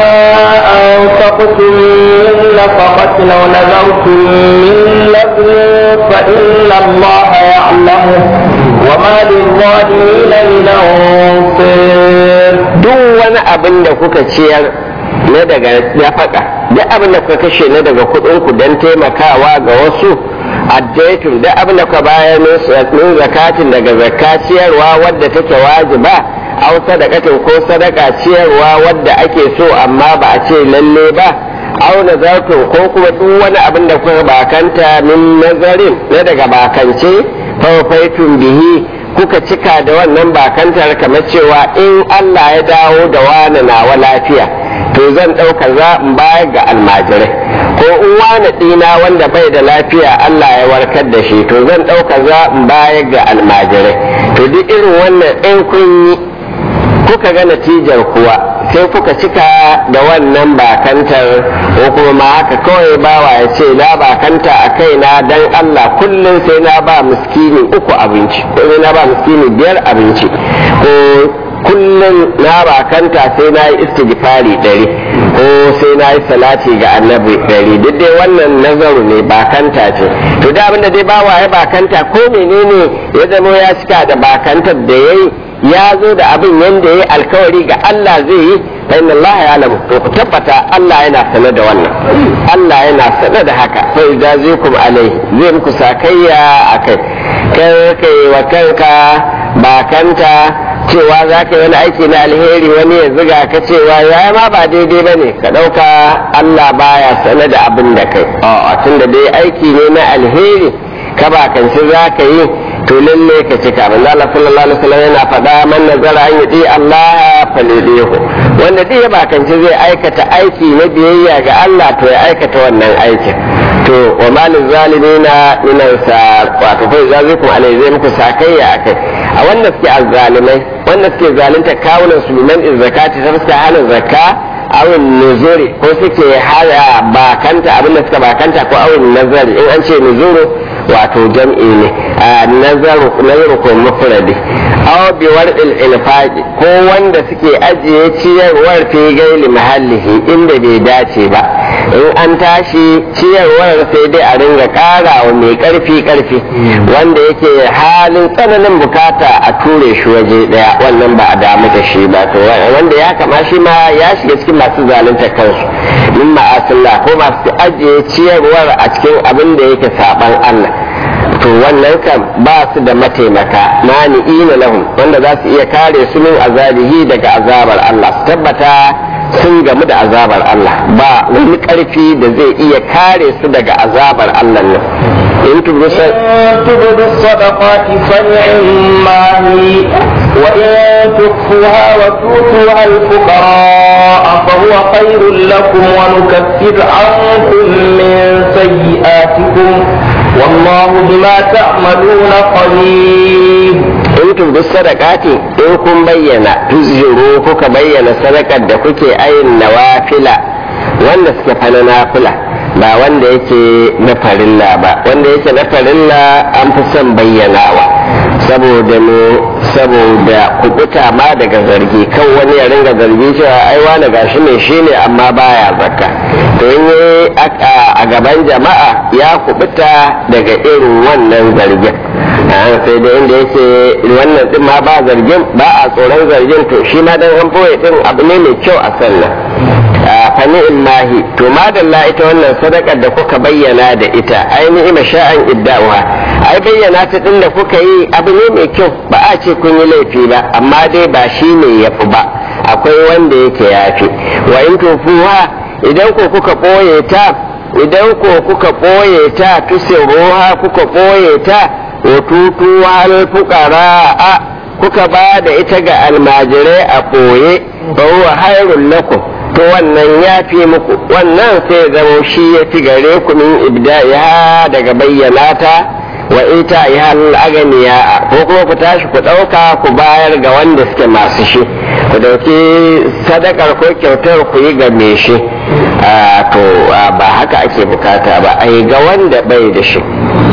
أنفقتم من نفقة أو نذرتم من نذر فإن الله يعلمه وما للظالمين من أنصير duk wani abin da kuka ciyar na daga nafaka duk abin da kuka kashe na daga kuɗinku don taimakawa ga wasu addaitun duk abin da kuka bayar min zakatin daga zakka ciyarwa wadda take wajiba aw sadaqatin ko sadaka ciyarwa wadda ake so amma ba a ce lalle ba aw nazartum ko kuma duk wani abin da kuka bakanta min nazarin na daga bakance fawafaitun bihi kuka cika da wannan bakantar kamar cewa in Allah ya dawo da wani nawa lafiya to zan ɗauka za in bayar ga almajirai ko in wani ɗina wanda bai da lafiya Allah ya warkar da shi to zan ɗauka za in bayar ga almajirai to duk irin wannan in kun yi kuka ga natijar kuwa sai kuka cika da wannan bakantar ko kuma ma haka kawai bawa ya ce na bakanta a kaina dan Allah kullum sai na ba miskini uku abinci ko sai na ba miskini biyar abinci ko kullum na bakanta sai na yi istighfari ɗari ko sai na yi salati ga annabi ɗari duk dai wannan nazaru ne bakanta ce to da abinda dai bawa ya bakanta ko menene ya zama ya cika da bakantar da ya yi ya zo da abin yadda ya alkawari ga Allah zai yi fa inna Allah ya alamu to ku tabbata Allah yana sanar da wannan Allah yana sanar da haka fa idza zikum alai zai muku sakayya akai kai kai wa kanka bakanta cewa za ka yi wani aiki na alheri wani ya ziga ka cewa ya ma ba daidai ba ne ka ɗauka Allah baya sanar da abin da kai a tunda dai aiki ne na alheri ka bakanci za ka yi to lalle ka cika manzo Allah sallallahu alaihi wasallam yana faɗa man nazara an yudi Allah falidihu wanda duk ya bakanci zai aikata aiki na biyayya ga Allah to ya aikata wannan aikin to wa malin zalimina min ansar wato kai zazikum alai zai muku sakayya akai a wanda suke azzalimai wanda suke zalunta kawunan su biman zakati ta fuska hana zakka awin nuzuri ko suke hada bakanta abin da suka bakanta ko awin nazari in an ce nuzuru wato jam'i ne nazaru nazaru ko mufradi aw bi wardil infaqi ko wanda suke ajiye ciyarwar fi gaili mahallihi inda bai dace ba in an tashi ciyarwar sai dai a ringa kara wa mai karfi karfi wanda yake halin tsananin bukata a ture shi waje daya wannan ba a damu da shi ba to wanda ya kama shi ma ya shiga cikin masu zalunta kansu min ma'asillah ko masu ajiye ciyarwar a cikin abin da yake saban Allah to wannan kan ba su da mataimaka mani'ina lahum wanda za su iya kare su min azabihi daga azabar Allah su tabbata sun gamu da azabar Allah ba wani karfi da zai iya kare su daga azabar Allah nan in tubu الصدقات فنعما هي وإن تخفوها وتؤتوها الفقراء فهو خير لكم ونكفر عنكم من سيئاتكم والله بما تعملون خبير in tubu sadaqati in kun bayyana tuzhiru kuka bayyana sadakar da kuke ayin nawafila wanda suke fa na nafila ba wanda yake na farilla ba wanda yake na farilla an fi son bayyanawa saboda ne saboda kubuta ma daga zargi kan wani ya ringa zargi cewa ai wani gashi mai shi ne amma baya zakka to in yi a gaban jama'a ya kubuta daga irin wannan zargin sai da inda yake wannan din ma ba zargin ba a tsoron zargin to shi ma dan an boye din abu ne mai kyau a sallah fani illahi to madalla ita wannan sadakar da kuka bayyana da ita ainihin sha'an idda'uha ai bayyana ta din da kuka yi abu ne mai kyau ba a ce kun yi laifi ba amma dai ba shi ne yafi ba akwai wanda yake yafi wa in tofuwa idan ko kuka ɓoye ta idan ko kuka ɓoye ta tusiruha kuka ɓoye ta wa tutuwa alfuqara kuka ba da ita ga almajirai a ɓoye fa huwa hairun lakum to wannan ya fi muku wannan sai zama shi ya fi gare ku min ibda'iha daga bayyana ta wa ita ya aganiya ko kuma ku tashi ku ɗauka ku bayar ga wanda suke masu shi ku dauki sadakar ko kyautar ku yi ga me shi to ba haka ake bukata ba a yi ga wanda bai da shi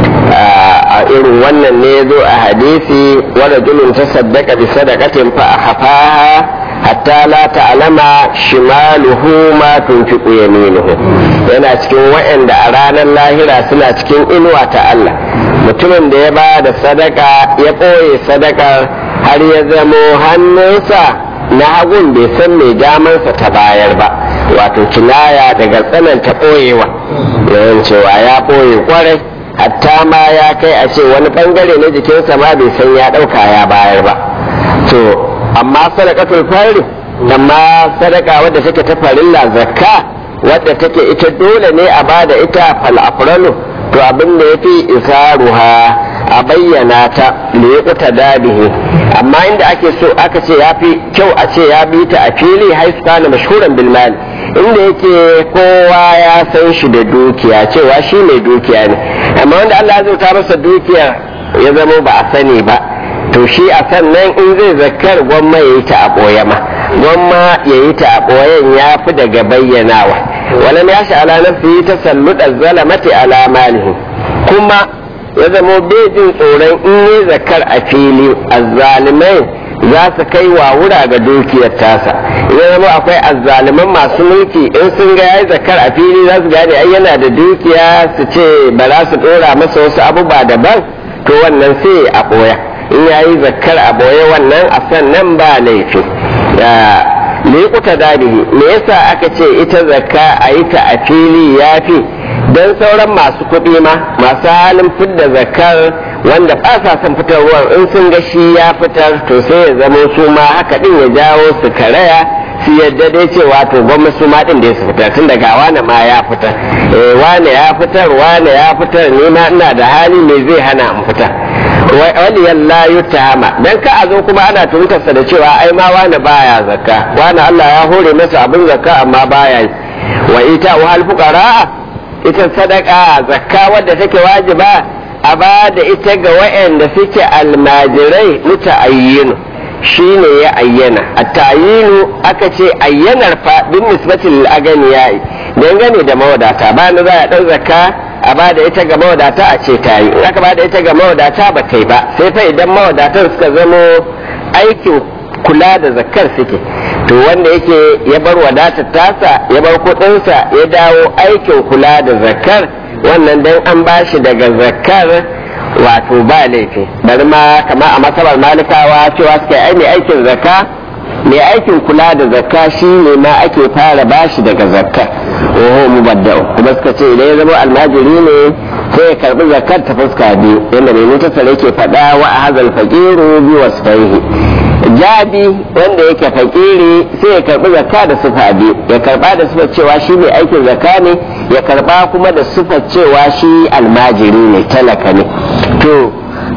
a irin wannan ne zo a hadisi wadda julun ta saddaka bi sadakatin fa a hafaha hatta la ta'lama shimaluhu ma tunfiqu yaminuhu yana cikin wa'anda a ranar lahira suna cikin inuwa ta Allah mutumin da ya ba da sadaka ya ɓoye sadakar har ya zamo hannunsa na hagun bai san mai damansa ta bayar ba wato kinaya daga tsananta ɓoyewa yawan cewa ya ɓoye kwarai hatta ma ya kai a ce wani bangare na jikinsa ma bai san ya ɗauka ya bayar ba to amma sadakatul fari amma sadaka wadda take ta farilla zakka wadda take ita dole ne a bada ita fal afralu to abin da yafi isaruha a bayyana ta liyaquta dabihi amma inda ake so aka ce yafi kyau a ce ya bi ta a fili haisu kana mashhuran bil mal inda yake kowa ya san shi da dukiya cewa shi mai dukiya ne amma wanda Allah ya zauta masa dukiya ya zama ba a sani ba to shi a sannan in zai zakar gwamma ya yi ta a ɓoye ma gwamma ya yi ta a ɓoyen ya fi daga bayyanawa walam ya ala nafsi ta salluɗa zalamati ala malihi kuma ya zama bejin tsoron in yi zakar a fili azzalimai za su kai wa wura ga dukiyar tasa ya zama akwai azzaliman masu mulki in sun ga yayi zakar a fili za su gane ai yana da dukiya su ce ba za su ɗora masa wasu abubuwa daban to wannan sai a ɓoya in ya yi zakkar a boye wannan a sannan ba laifi liƙuta dadihi me yasa aka ce ita zakka a yi ta a fili ya fi don sauran masu kuɗi ma masu halin fidda zakkar wanda ba sa son fitarwar in sun ga shi ya fitar to sai ya zama su ma haka ɗin ya jawo su karaya su yadda dai cewa to gwamnati su ma ɗin da su fitar tun daga wane ma ya fitar wane ya fitar wane ya fitar ni ma ina da hali me zai hana in fitar waliyan la yutama dan ka a zo kuma ana tuntarsa da cewa ai ma wani baya zakka wani Allah ya hore masa abin zakka amma baya yi wa ita wa hal fuqara ita sadaka zakka wadda take wajiba a ba da ita ga wa'anda suke almajirai muta'ayyin shine ya ayyana at-ta'yinu aka ce ayyanar fa bin nisbati lil aganiya dangane da mawadata ba na za a dan zakka a ba da ita ga mawadata a ce ta yi in aka ba da ita ga mawadata ba ta yi ba sai fa idan mawadatan suka zamo aikin kula da zakkar suke to wanda yake ya bar wadatar tasa ya bar kudinsa ya dawo aikin kula da zakkar wannan dan an bashi daga zakkar wato ba laifi bari ma kama a masabar malikawa cewa suka ai mai aikin zakka mai aikin kula da zakka shi ne ma ake fara bashi daga zakka oho mubadda'u kuma suka ce idan ya zama almajiri ne sai ya karbi zakkar ta fuska biyu yadda mai mutasar yake faɗa wa a hazal faqiru bi wasfaihi jabi wanda yake fakiri sai ya karbi zakka da sufa biyu ya karba da sufa cewa shi mai aikin zakka ne ya karba kuma da sufa cewa shi almajiri ne talaka ne to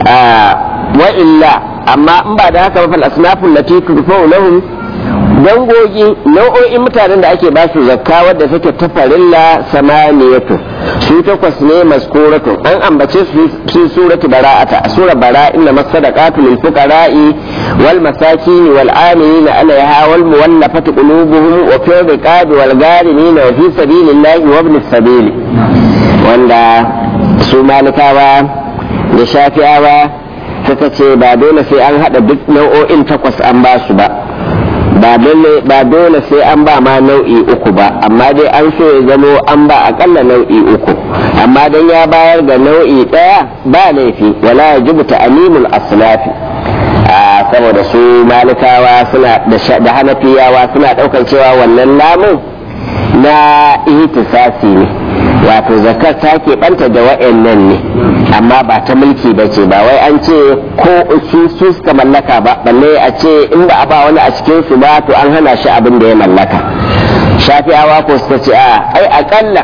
wa illa amma in ba da haka ba fal asnafun lati tudfa'u lahum dangogi nau'o'in mutanen da ake ba su zakka wadda take ta farilla samaniyatu su takwas ne maskuratu an ambace su fi surati bara'ata a sura bara inna masadaqatu lil fuqara'i wal masakin wal amilin alaiha wal muwallafati qulubuhum wa fi riqabi wal gharimin wa fi sabilillahi wa ibn sabili wanda su malikawa da shafi'awa suka ce ba dole sai an hada duk nau'o'in takwas an ba su ba ba dole sai an ba ma nau'i uku ba amma dai an so ya zamo an ba akalla nau'i uku amma dan ya bayar da nau'i daya ba laifi wala yajibu ta'limul aslafi saboda su malikawa suna da hanafiyawa suna daukar cewa wannan lamun na ihtisasi ne wato zakar ta keɓanta da wa'annan ne amma ba ta mulki ba ce ba wai an ce ko su su suka mallaka ba balle a ce in ba a ba wani a cikin su ba to an hana shi abin da ya mallaka shafi'awa ko suka ce a ai akalla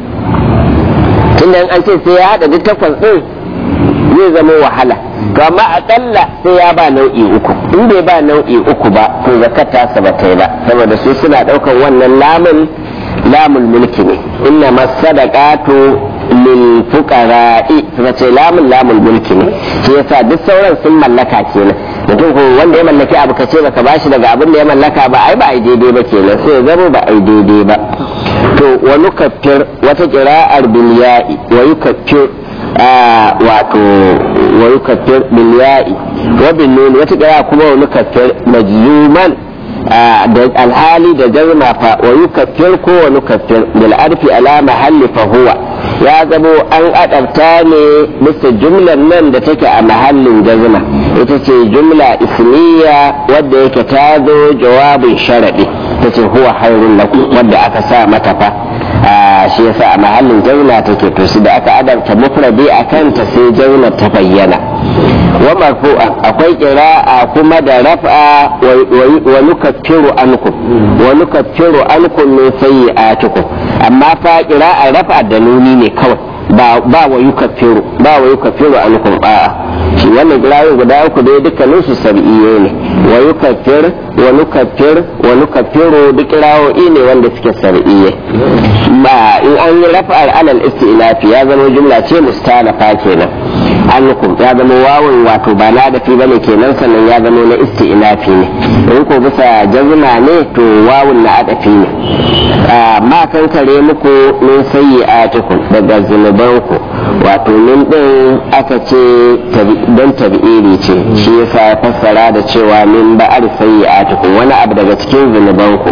tunda an ce sai ya haɗa duk takwas ɗin zai zama wahala to amma akalla sai ya ba nau'i uku in bai ba nau'i uku ba to zakar ta ba ta yi ba saboda su suna ɗaukar wannan lamun lamul mulki ne inna masadaqatu lil fuqara'i suka ce lamun lamul mulki ne shi yasa duk sauran sun mallaka kenan mutum ko wanda ya mallaki abu kace baka bashi daga abin da ya mallaka ba ai ba ai daidai ba kenan sai ya zama ba ai daidai ba to wa nukaffir wata qira'ar bil ya'i wa yukaffir wato wa yukaffir bil ya'i wa bin nun wata qira'a kuma wa nukaffir majzuman da alhali da jazma fa wa yukaffir ko wa nukaffir bil arfi ala mahalli fa huwa ya zamo an adabta ne bisa jumlar nan da take a mahallin jazma ita ce jumla ismiya wadda yake ta zo jawabin sharadi ta ce huwa hairun lakum wadda aka sa mata fa shi yasa a mahallin jazma take to su da aka adabta mufradi akan ta sai jazma ta bayyana wa marfu'a akwai qira'a kuma da raf'a wa nukaffiru ankum wa nukaffiru ankum min sayyi'atikum amma fa qira'a raf'a da nuni ne kawai ba ba wa yukaffiru ba wa yukaffiru ankum a'a shi wannan qira'o'i guda uku dai dukkanin su sab'iyye ne wa yukaffir wa nukaffir wa nukaffiru duk qira'o'i ne wanda suke sab'iyye ba in an yi raf'ar alal isti'lafi ya zama jumla ce mustanafa kenan annukum ya zama wawun wato ba na da fi bane kenan sannan ya zama na isti'nafi ne in ko bisa jazma ne to wawun na adafi ne ma kan kare muku min sayyi'atikum daga zunubanku wato min din aka ce don tabi'iri ce shi yasa ya fassara da cewa min ba'ar sayyi'atikum wani abu daga cikin zunubanku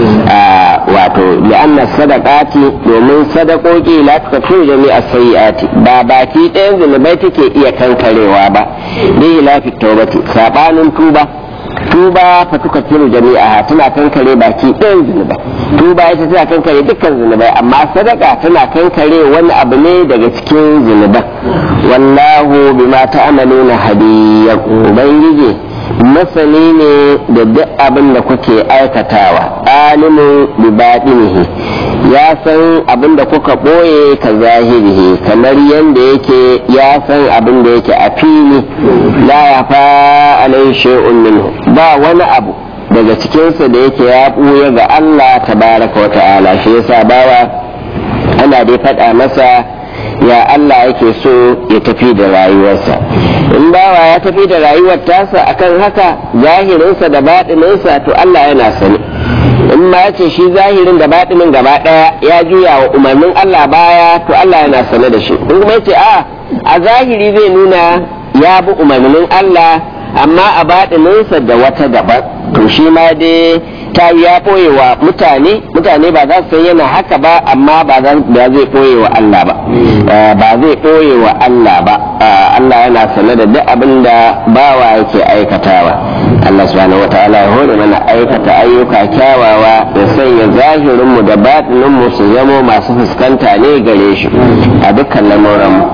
wato li'anna sadaqati domin sadakoki la tukaffiru jami'a sayyi'ati ba baki ɗayan zunubai take iya kankarewa ba bi lafi tawbati sabanin tuba tuba fa tukaffiru jami'a tana kankare baki ɗayan zunubai tuba ita tana kankare dukkan zunubai amma sadaka tana kankare wani abu ne daga cikin zunuban wallahu bima ta'maluna hadiyan ubangiji masani ne da duk abin da kuke aikatawa alimu bi baɗinihi ya san abin da kuka ɓoye ka zahirihi kamar yadda yake ya san abin da yake a fili la ya fa alai shay'un minhu ba wani abu daga cikinsa da yake ya ɓuya ga Allah tabaraka wa ta'ala shi yasa bawa ana dai faɗa masa ya Allah yake so ya tafi da rayuwarsa in bawa ya tafi da rayuwar tasa akan haka zahirinsa da baɗininsa to Allah yana sani in ma ya ce shi zahirin da baɗinin gaba ɗaya ya juya wa umarnin Allah baya to Allah yana sane da shi in kuma ya ce a a zahiri zai nuna ya bi umarnin Allah amma a baɗininsa da wata daban to shi ma dai ta ya ɓoye wa mutane mutane ba za su san yana haka ba amma ba zai ɓoye wa Allah ba ba zai ɓoye wa Allah ba Allah yana sane da duk abin da bawa yake aikatawa Allah subhanahu wa ta'ala ya hore mana aikata ayyuka kyawawa da sanya zahirinmu da batininmu su zamo masu fuskanta ne gare shi a dukkan lamuranmu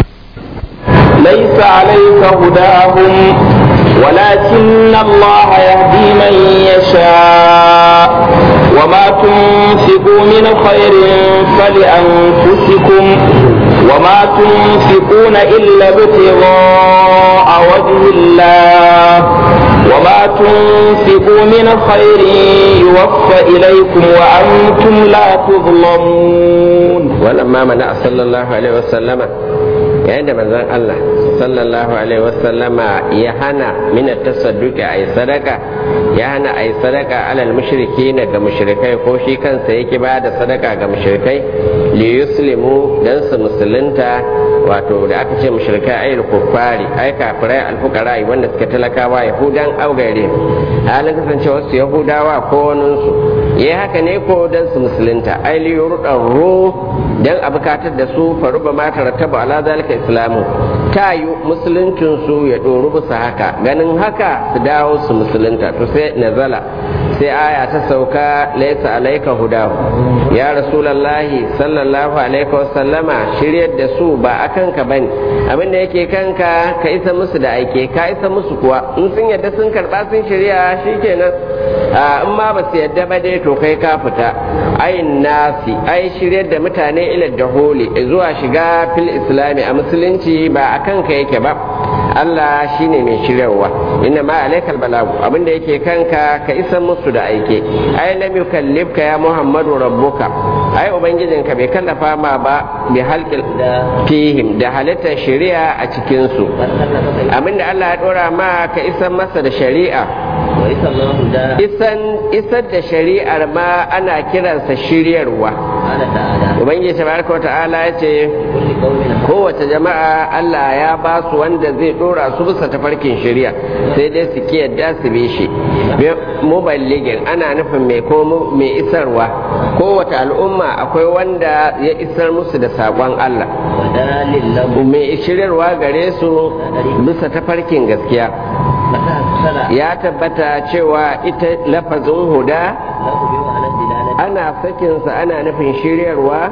ليس عليك هداهم ولكن الله يهدي من يشاء وما تنفقوا من خير فلأنفسكم وما تنفقون إلا ابتغاء وجه الله وما تنفقوا من خير يوفى إليكم وأنتم لا تظلمون ولما منع صلى الله عليه وسلم yayin da manzon Allah sallallahu alaihi wasallama ya hana mina tasadduqi ai sadaka ya hana ai sadaka alal mushriki na ga mushrikai ko shi kansa yake ba da sadaka ga mushrikai li yuslimu dan su musulunta wato da aka ce mushrikai ai kuffari ai kafirai alfuqara wanda suka talakawa yahudan augare halin kasance wasu yahudawa ko wani su yayi haka ne ko dan su musulunta ai li yurdaru dan a bukatar da su faruba ma tarattaba ala zalika islamu ta yi musuluncin su ya doru bisa haka ganin haka su dawo su musulunta to sai nazala sai aya ta sauka laisa alaika hudahu ya rasulallahi sallallahu alaihi wasallama shiryar da su ba akan ka bane abinda yake kanka ka isa musu da aike ka isa musu kuwa in sun yadda sun karba sun shirya shikenan in ma ba su yadda ba dai to kai ka fita ayin nasi ai shiryar da mutane ila daholi zuwa shiga fil islami a musulunci ba a kanka yake ba Allah shine mai shiryarwa inna ma alaikal balagu abinda yake kanka ka isa musu da aike ai lam yukallifka ya muhammadu rabbuka ai ubangijinka bai kallafa ma ba bi halqil fihim da halittar shari'a a cikin su abinda Allah ya dora ma ka isa masa da shari'a isan isar da shari'ar ma ana kiransa shiryarwa ubangiji tabaraka wa ta'ala ya ce kowace jama'a Allah ya ba su wanda zai dora su bisa tafarkin shari'a sai dai su ki yadda su bi shi muballigin ana nufin mai ko mai isarwa kowace al'umma akwai wanda ya isar musu da saƙon Allah mai shiryarwa gare su bisa tafarkin gaskiya ya tabbata cewa ita lafazin huda ana sakinsa ana nufin shiryarwa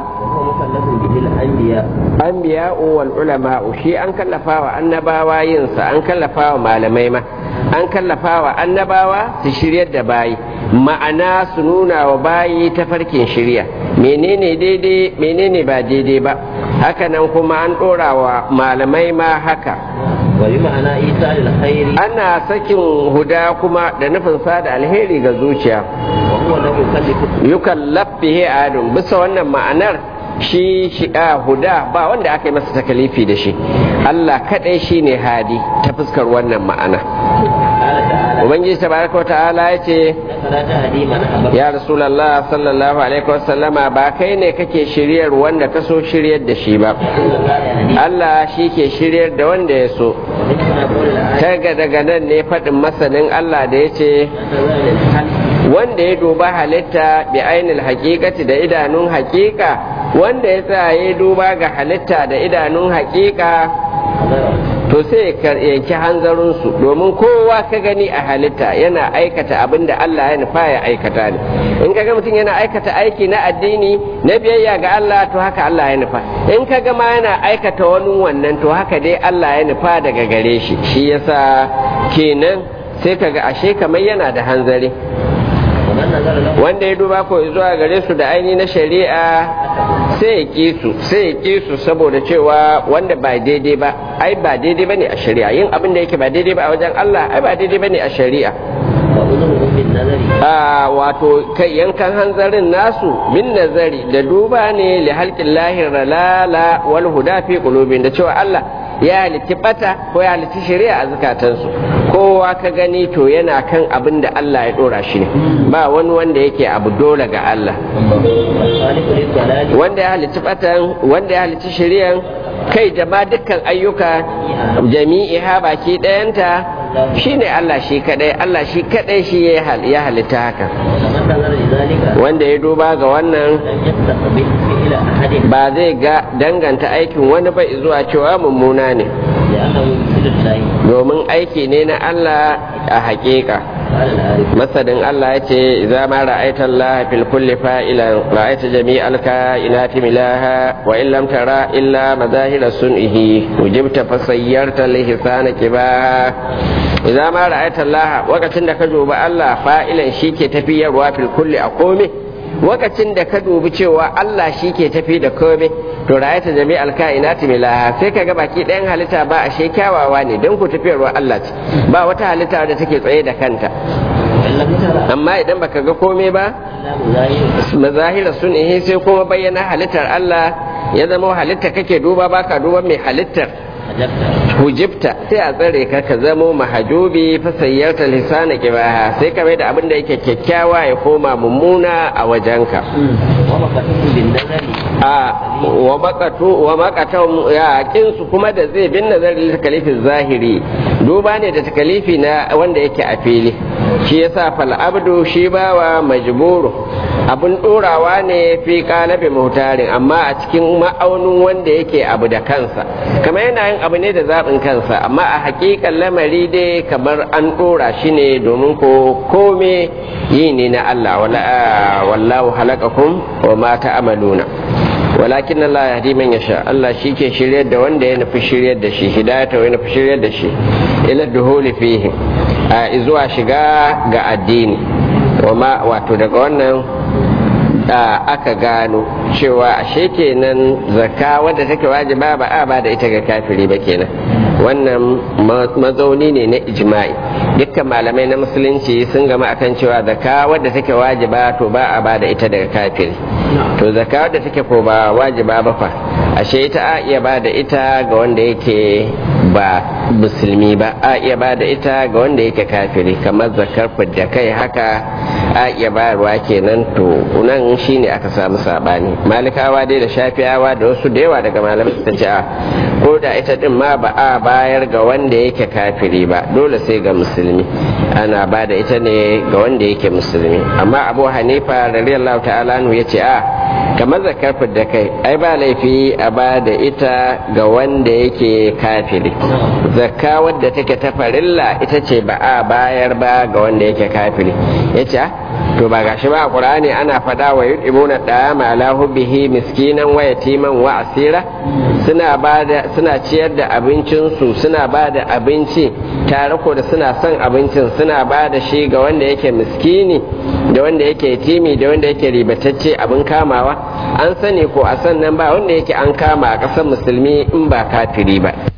anbiya wal ulama shi an kallafa wa annabawa yinsa an kallafa wa malamai ma an kallafa wa annabawa su shiryar da bayi ma'ana su nuna wa bayi ta farkin shirya menene daidai menene ba daidai ba hakanan kuma an ɗora wa malamai ma haka ma'ana isa alkhairi ana sakin huda kuma da nufin sada alheri ga zuciya wa huwa lam yukallifu yukallaf bihi adun bisa wannan ma'anar shi shi'a huda ba wanda aka yi masa takalifi da shi Allah kadai shine hadi ta fuskar wannan ma'ana qala ta'ala ubangiji tabaraka ta'ala ya ce la tahdi man ahbabta ya rasulallah sallallahu alaihi wasallama ba kai ne kake shiryar wanda ka so shiryar da shi ba Allah shi ke shiryar da wanda ya so kaga daga nan ne faɗin masanin Allah da ya ce wanda ya duba halitta bi ainil haƙiƙati da idanun haƙiƙa wanda ya sa ya duba ga halitta da idanun haƙiƙa to sai ya yanki hanzarinsu domin kowa ka gani a halitta yana aikata abin da Allah ya nufa ya aikata ne in ka ga mutum yana aikata aiki na addini na biyayya ga Allah to haka Allah ya nufa in ka ga ma yana aikata wani wannan to haka dai Allah ya nufa daga gare shi shi yasa kenan sai ka ga ashe kamar yana da hanzari ومن نظر له wanda ya duba ko zuwa gare su da aini na shari'a sai ya ƙi su sai ya ƙi su saboda cewa wanda ba daidai ba ai ba daidai bane a shari'a yin abin da yake ba daidai ba a wajen Allah ai ba daidai bane a shari'a وأذنه بالنظر a wato kai yankan hanzarin nasu bin nazari da duba ne li halqin lahir lala wal huda fi qulubin da cewa Allah ya halitti bata ko ya halitti shari'a a zukatansu kowa ka gani to yana kan abin da Allah ya dora shi ne ba wani wanda yake abu dole ga Allah والخالق للضلال wanda ya halitti batan wanda ya halitti shari'an kai da ma dukkan ayyuka jami'iha baki ɗayanta shine Allah shi kadai Allah shi kadai shi ya hal- ya halitta haka ومن نظر لذلك wanda ya duba ga wannan لم يستقبل فعل أحد ba zai ga danganta aikin wani ba zuwa cewa mummuna ne لأنه مثل الله domin aiki ne na Allah a haƙiƙa قال العارف masadin Allah ya ce idza ma ra'aita Allah fil kulli fa'ilan ra'aita jami'al kainati milaha wa in lam tara illa mazahira sun'ihi wujibta fasayyarta lihisana kibaha idza ma ra'aita Allah wakacin da ka duba Allah fa'ilan shike tafiyarwa fil kulli a komai wakacin da ka dubi cewa Allah shi ke tafi da komai to ra'ayta jami'al kainati milaha sai kaga baki ɗayan halitta ba ashe kyawawa ne don ku tafiyarwa Allah ce ba wata halitta da take tsaye da kanta وإن لم ترى amma idan baka ga komai ba إلا مظاهر mazahira sun ihe sai kuma bayyana halittar Allah ya zama halitta kake duba baka duba mai halittar أجبت hujibta sai a tsare ka ka zamo mahajubi fa sayyarta lisana kibaha sai ka mai da abin da yake kyakkyawa ya koma mummuna a wajenka ومقته بالنظر a wa makatu wa makatan ya kinsu kuma da zai bin nazarin takalifin zahiri duba ne da takalifi na wanda yake a fili shi yasa fal abdu shi bawa majburu abun dorawa ne fi kalabi mutarin amma a cikin ma'aunin wanda yake abu da kansa kamar yana yin abu ne da zaɓin kansa amma a hakikan lamari dai kamar an dora shi ne domin ko kome yi ne na Allah wala- wallahu halakakum wa ma ta'amaluna walakin Allah ya hadi man yasha Allah shi ke shiryar da wanda ya nufi shiryar da shi hidayata ya nufi shiryar da shi ila duhuli fihi a zuwa shiga ga addini wama wato daga wannan da aka gano cewa ashe kenan zakka wadda take wajiba ba a ba da ita ga kafiri ba kenan wannan ma- mazauni ne na ijma'i dukkan malamai na musulunci sun gama akan cewa zakka wadda take wajiba to ba a ba da ita daga kafiri to zakka wadda take ko ba wajiba ba fa ashe ita a iya ba da ita ga wanda yake ba musulmi ba a iya ba da ita ga wanda yake kafiri kamar zakar fidda kai haka a iya bayarwa kenan to nan shine aka samu sabani malikawa dai da shafiyawa da wasu da yawa daga malamai ta ce a ko da ita din ma ba a bayar ga wanda yake kafiri ba dole sai ga musulmi ana ba da ita ne ga wanda yake musulmi amma abu hanifa radiyallahu ta'ala ya ce a kamar zakar da kai ai ba laifi a ba da ita ga wanda yake kafiri zakka wadda take ta farilla ita ce ba a bayar ba ga wanda yake kafiri ya ce to ba gashi ba a qur'ani ana fada wa yudimuna da'ama ala hubbihi miskinan wa yatiman wa asira suna bada suna ciyar da abincinsu suna bada abinci tare ko da suna son abincin suna bada shi ga wanda yake miskini da wanda yake yatimi da wanda yake ribatacce abin kamawa an sani ko a sannan ba wanda yake an kama a ƙasar musulmi in ba kafiri ba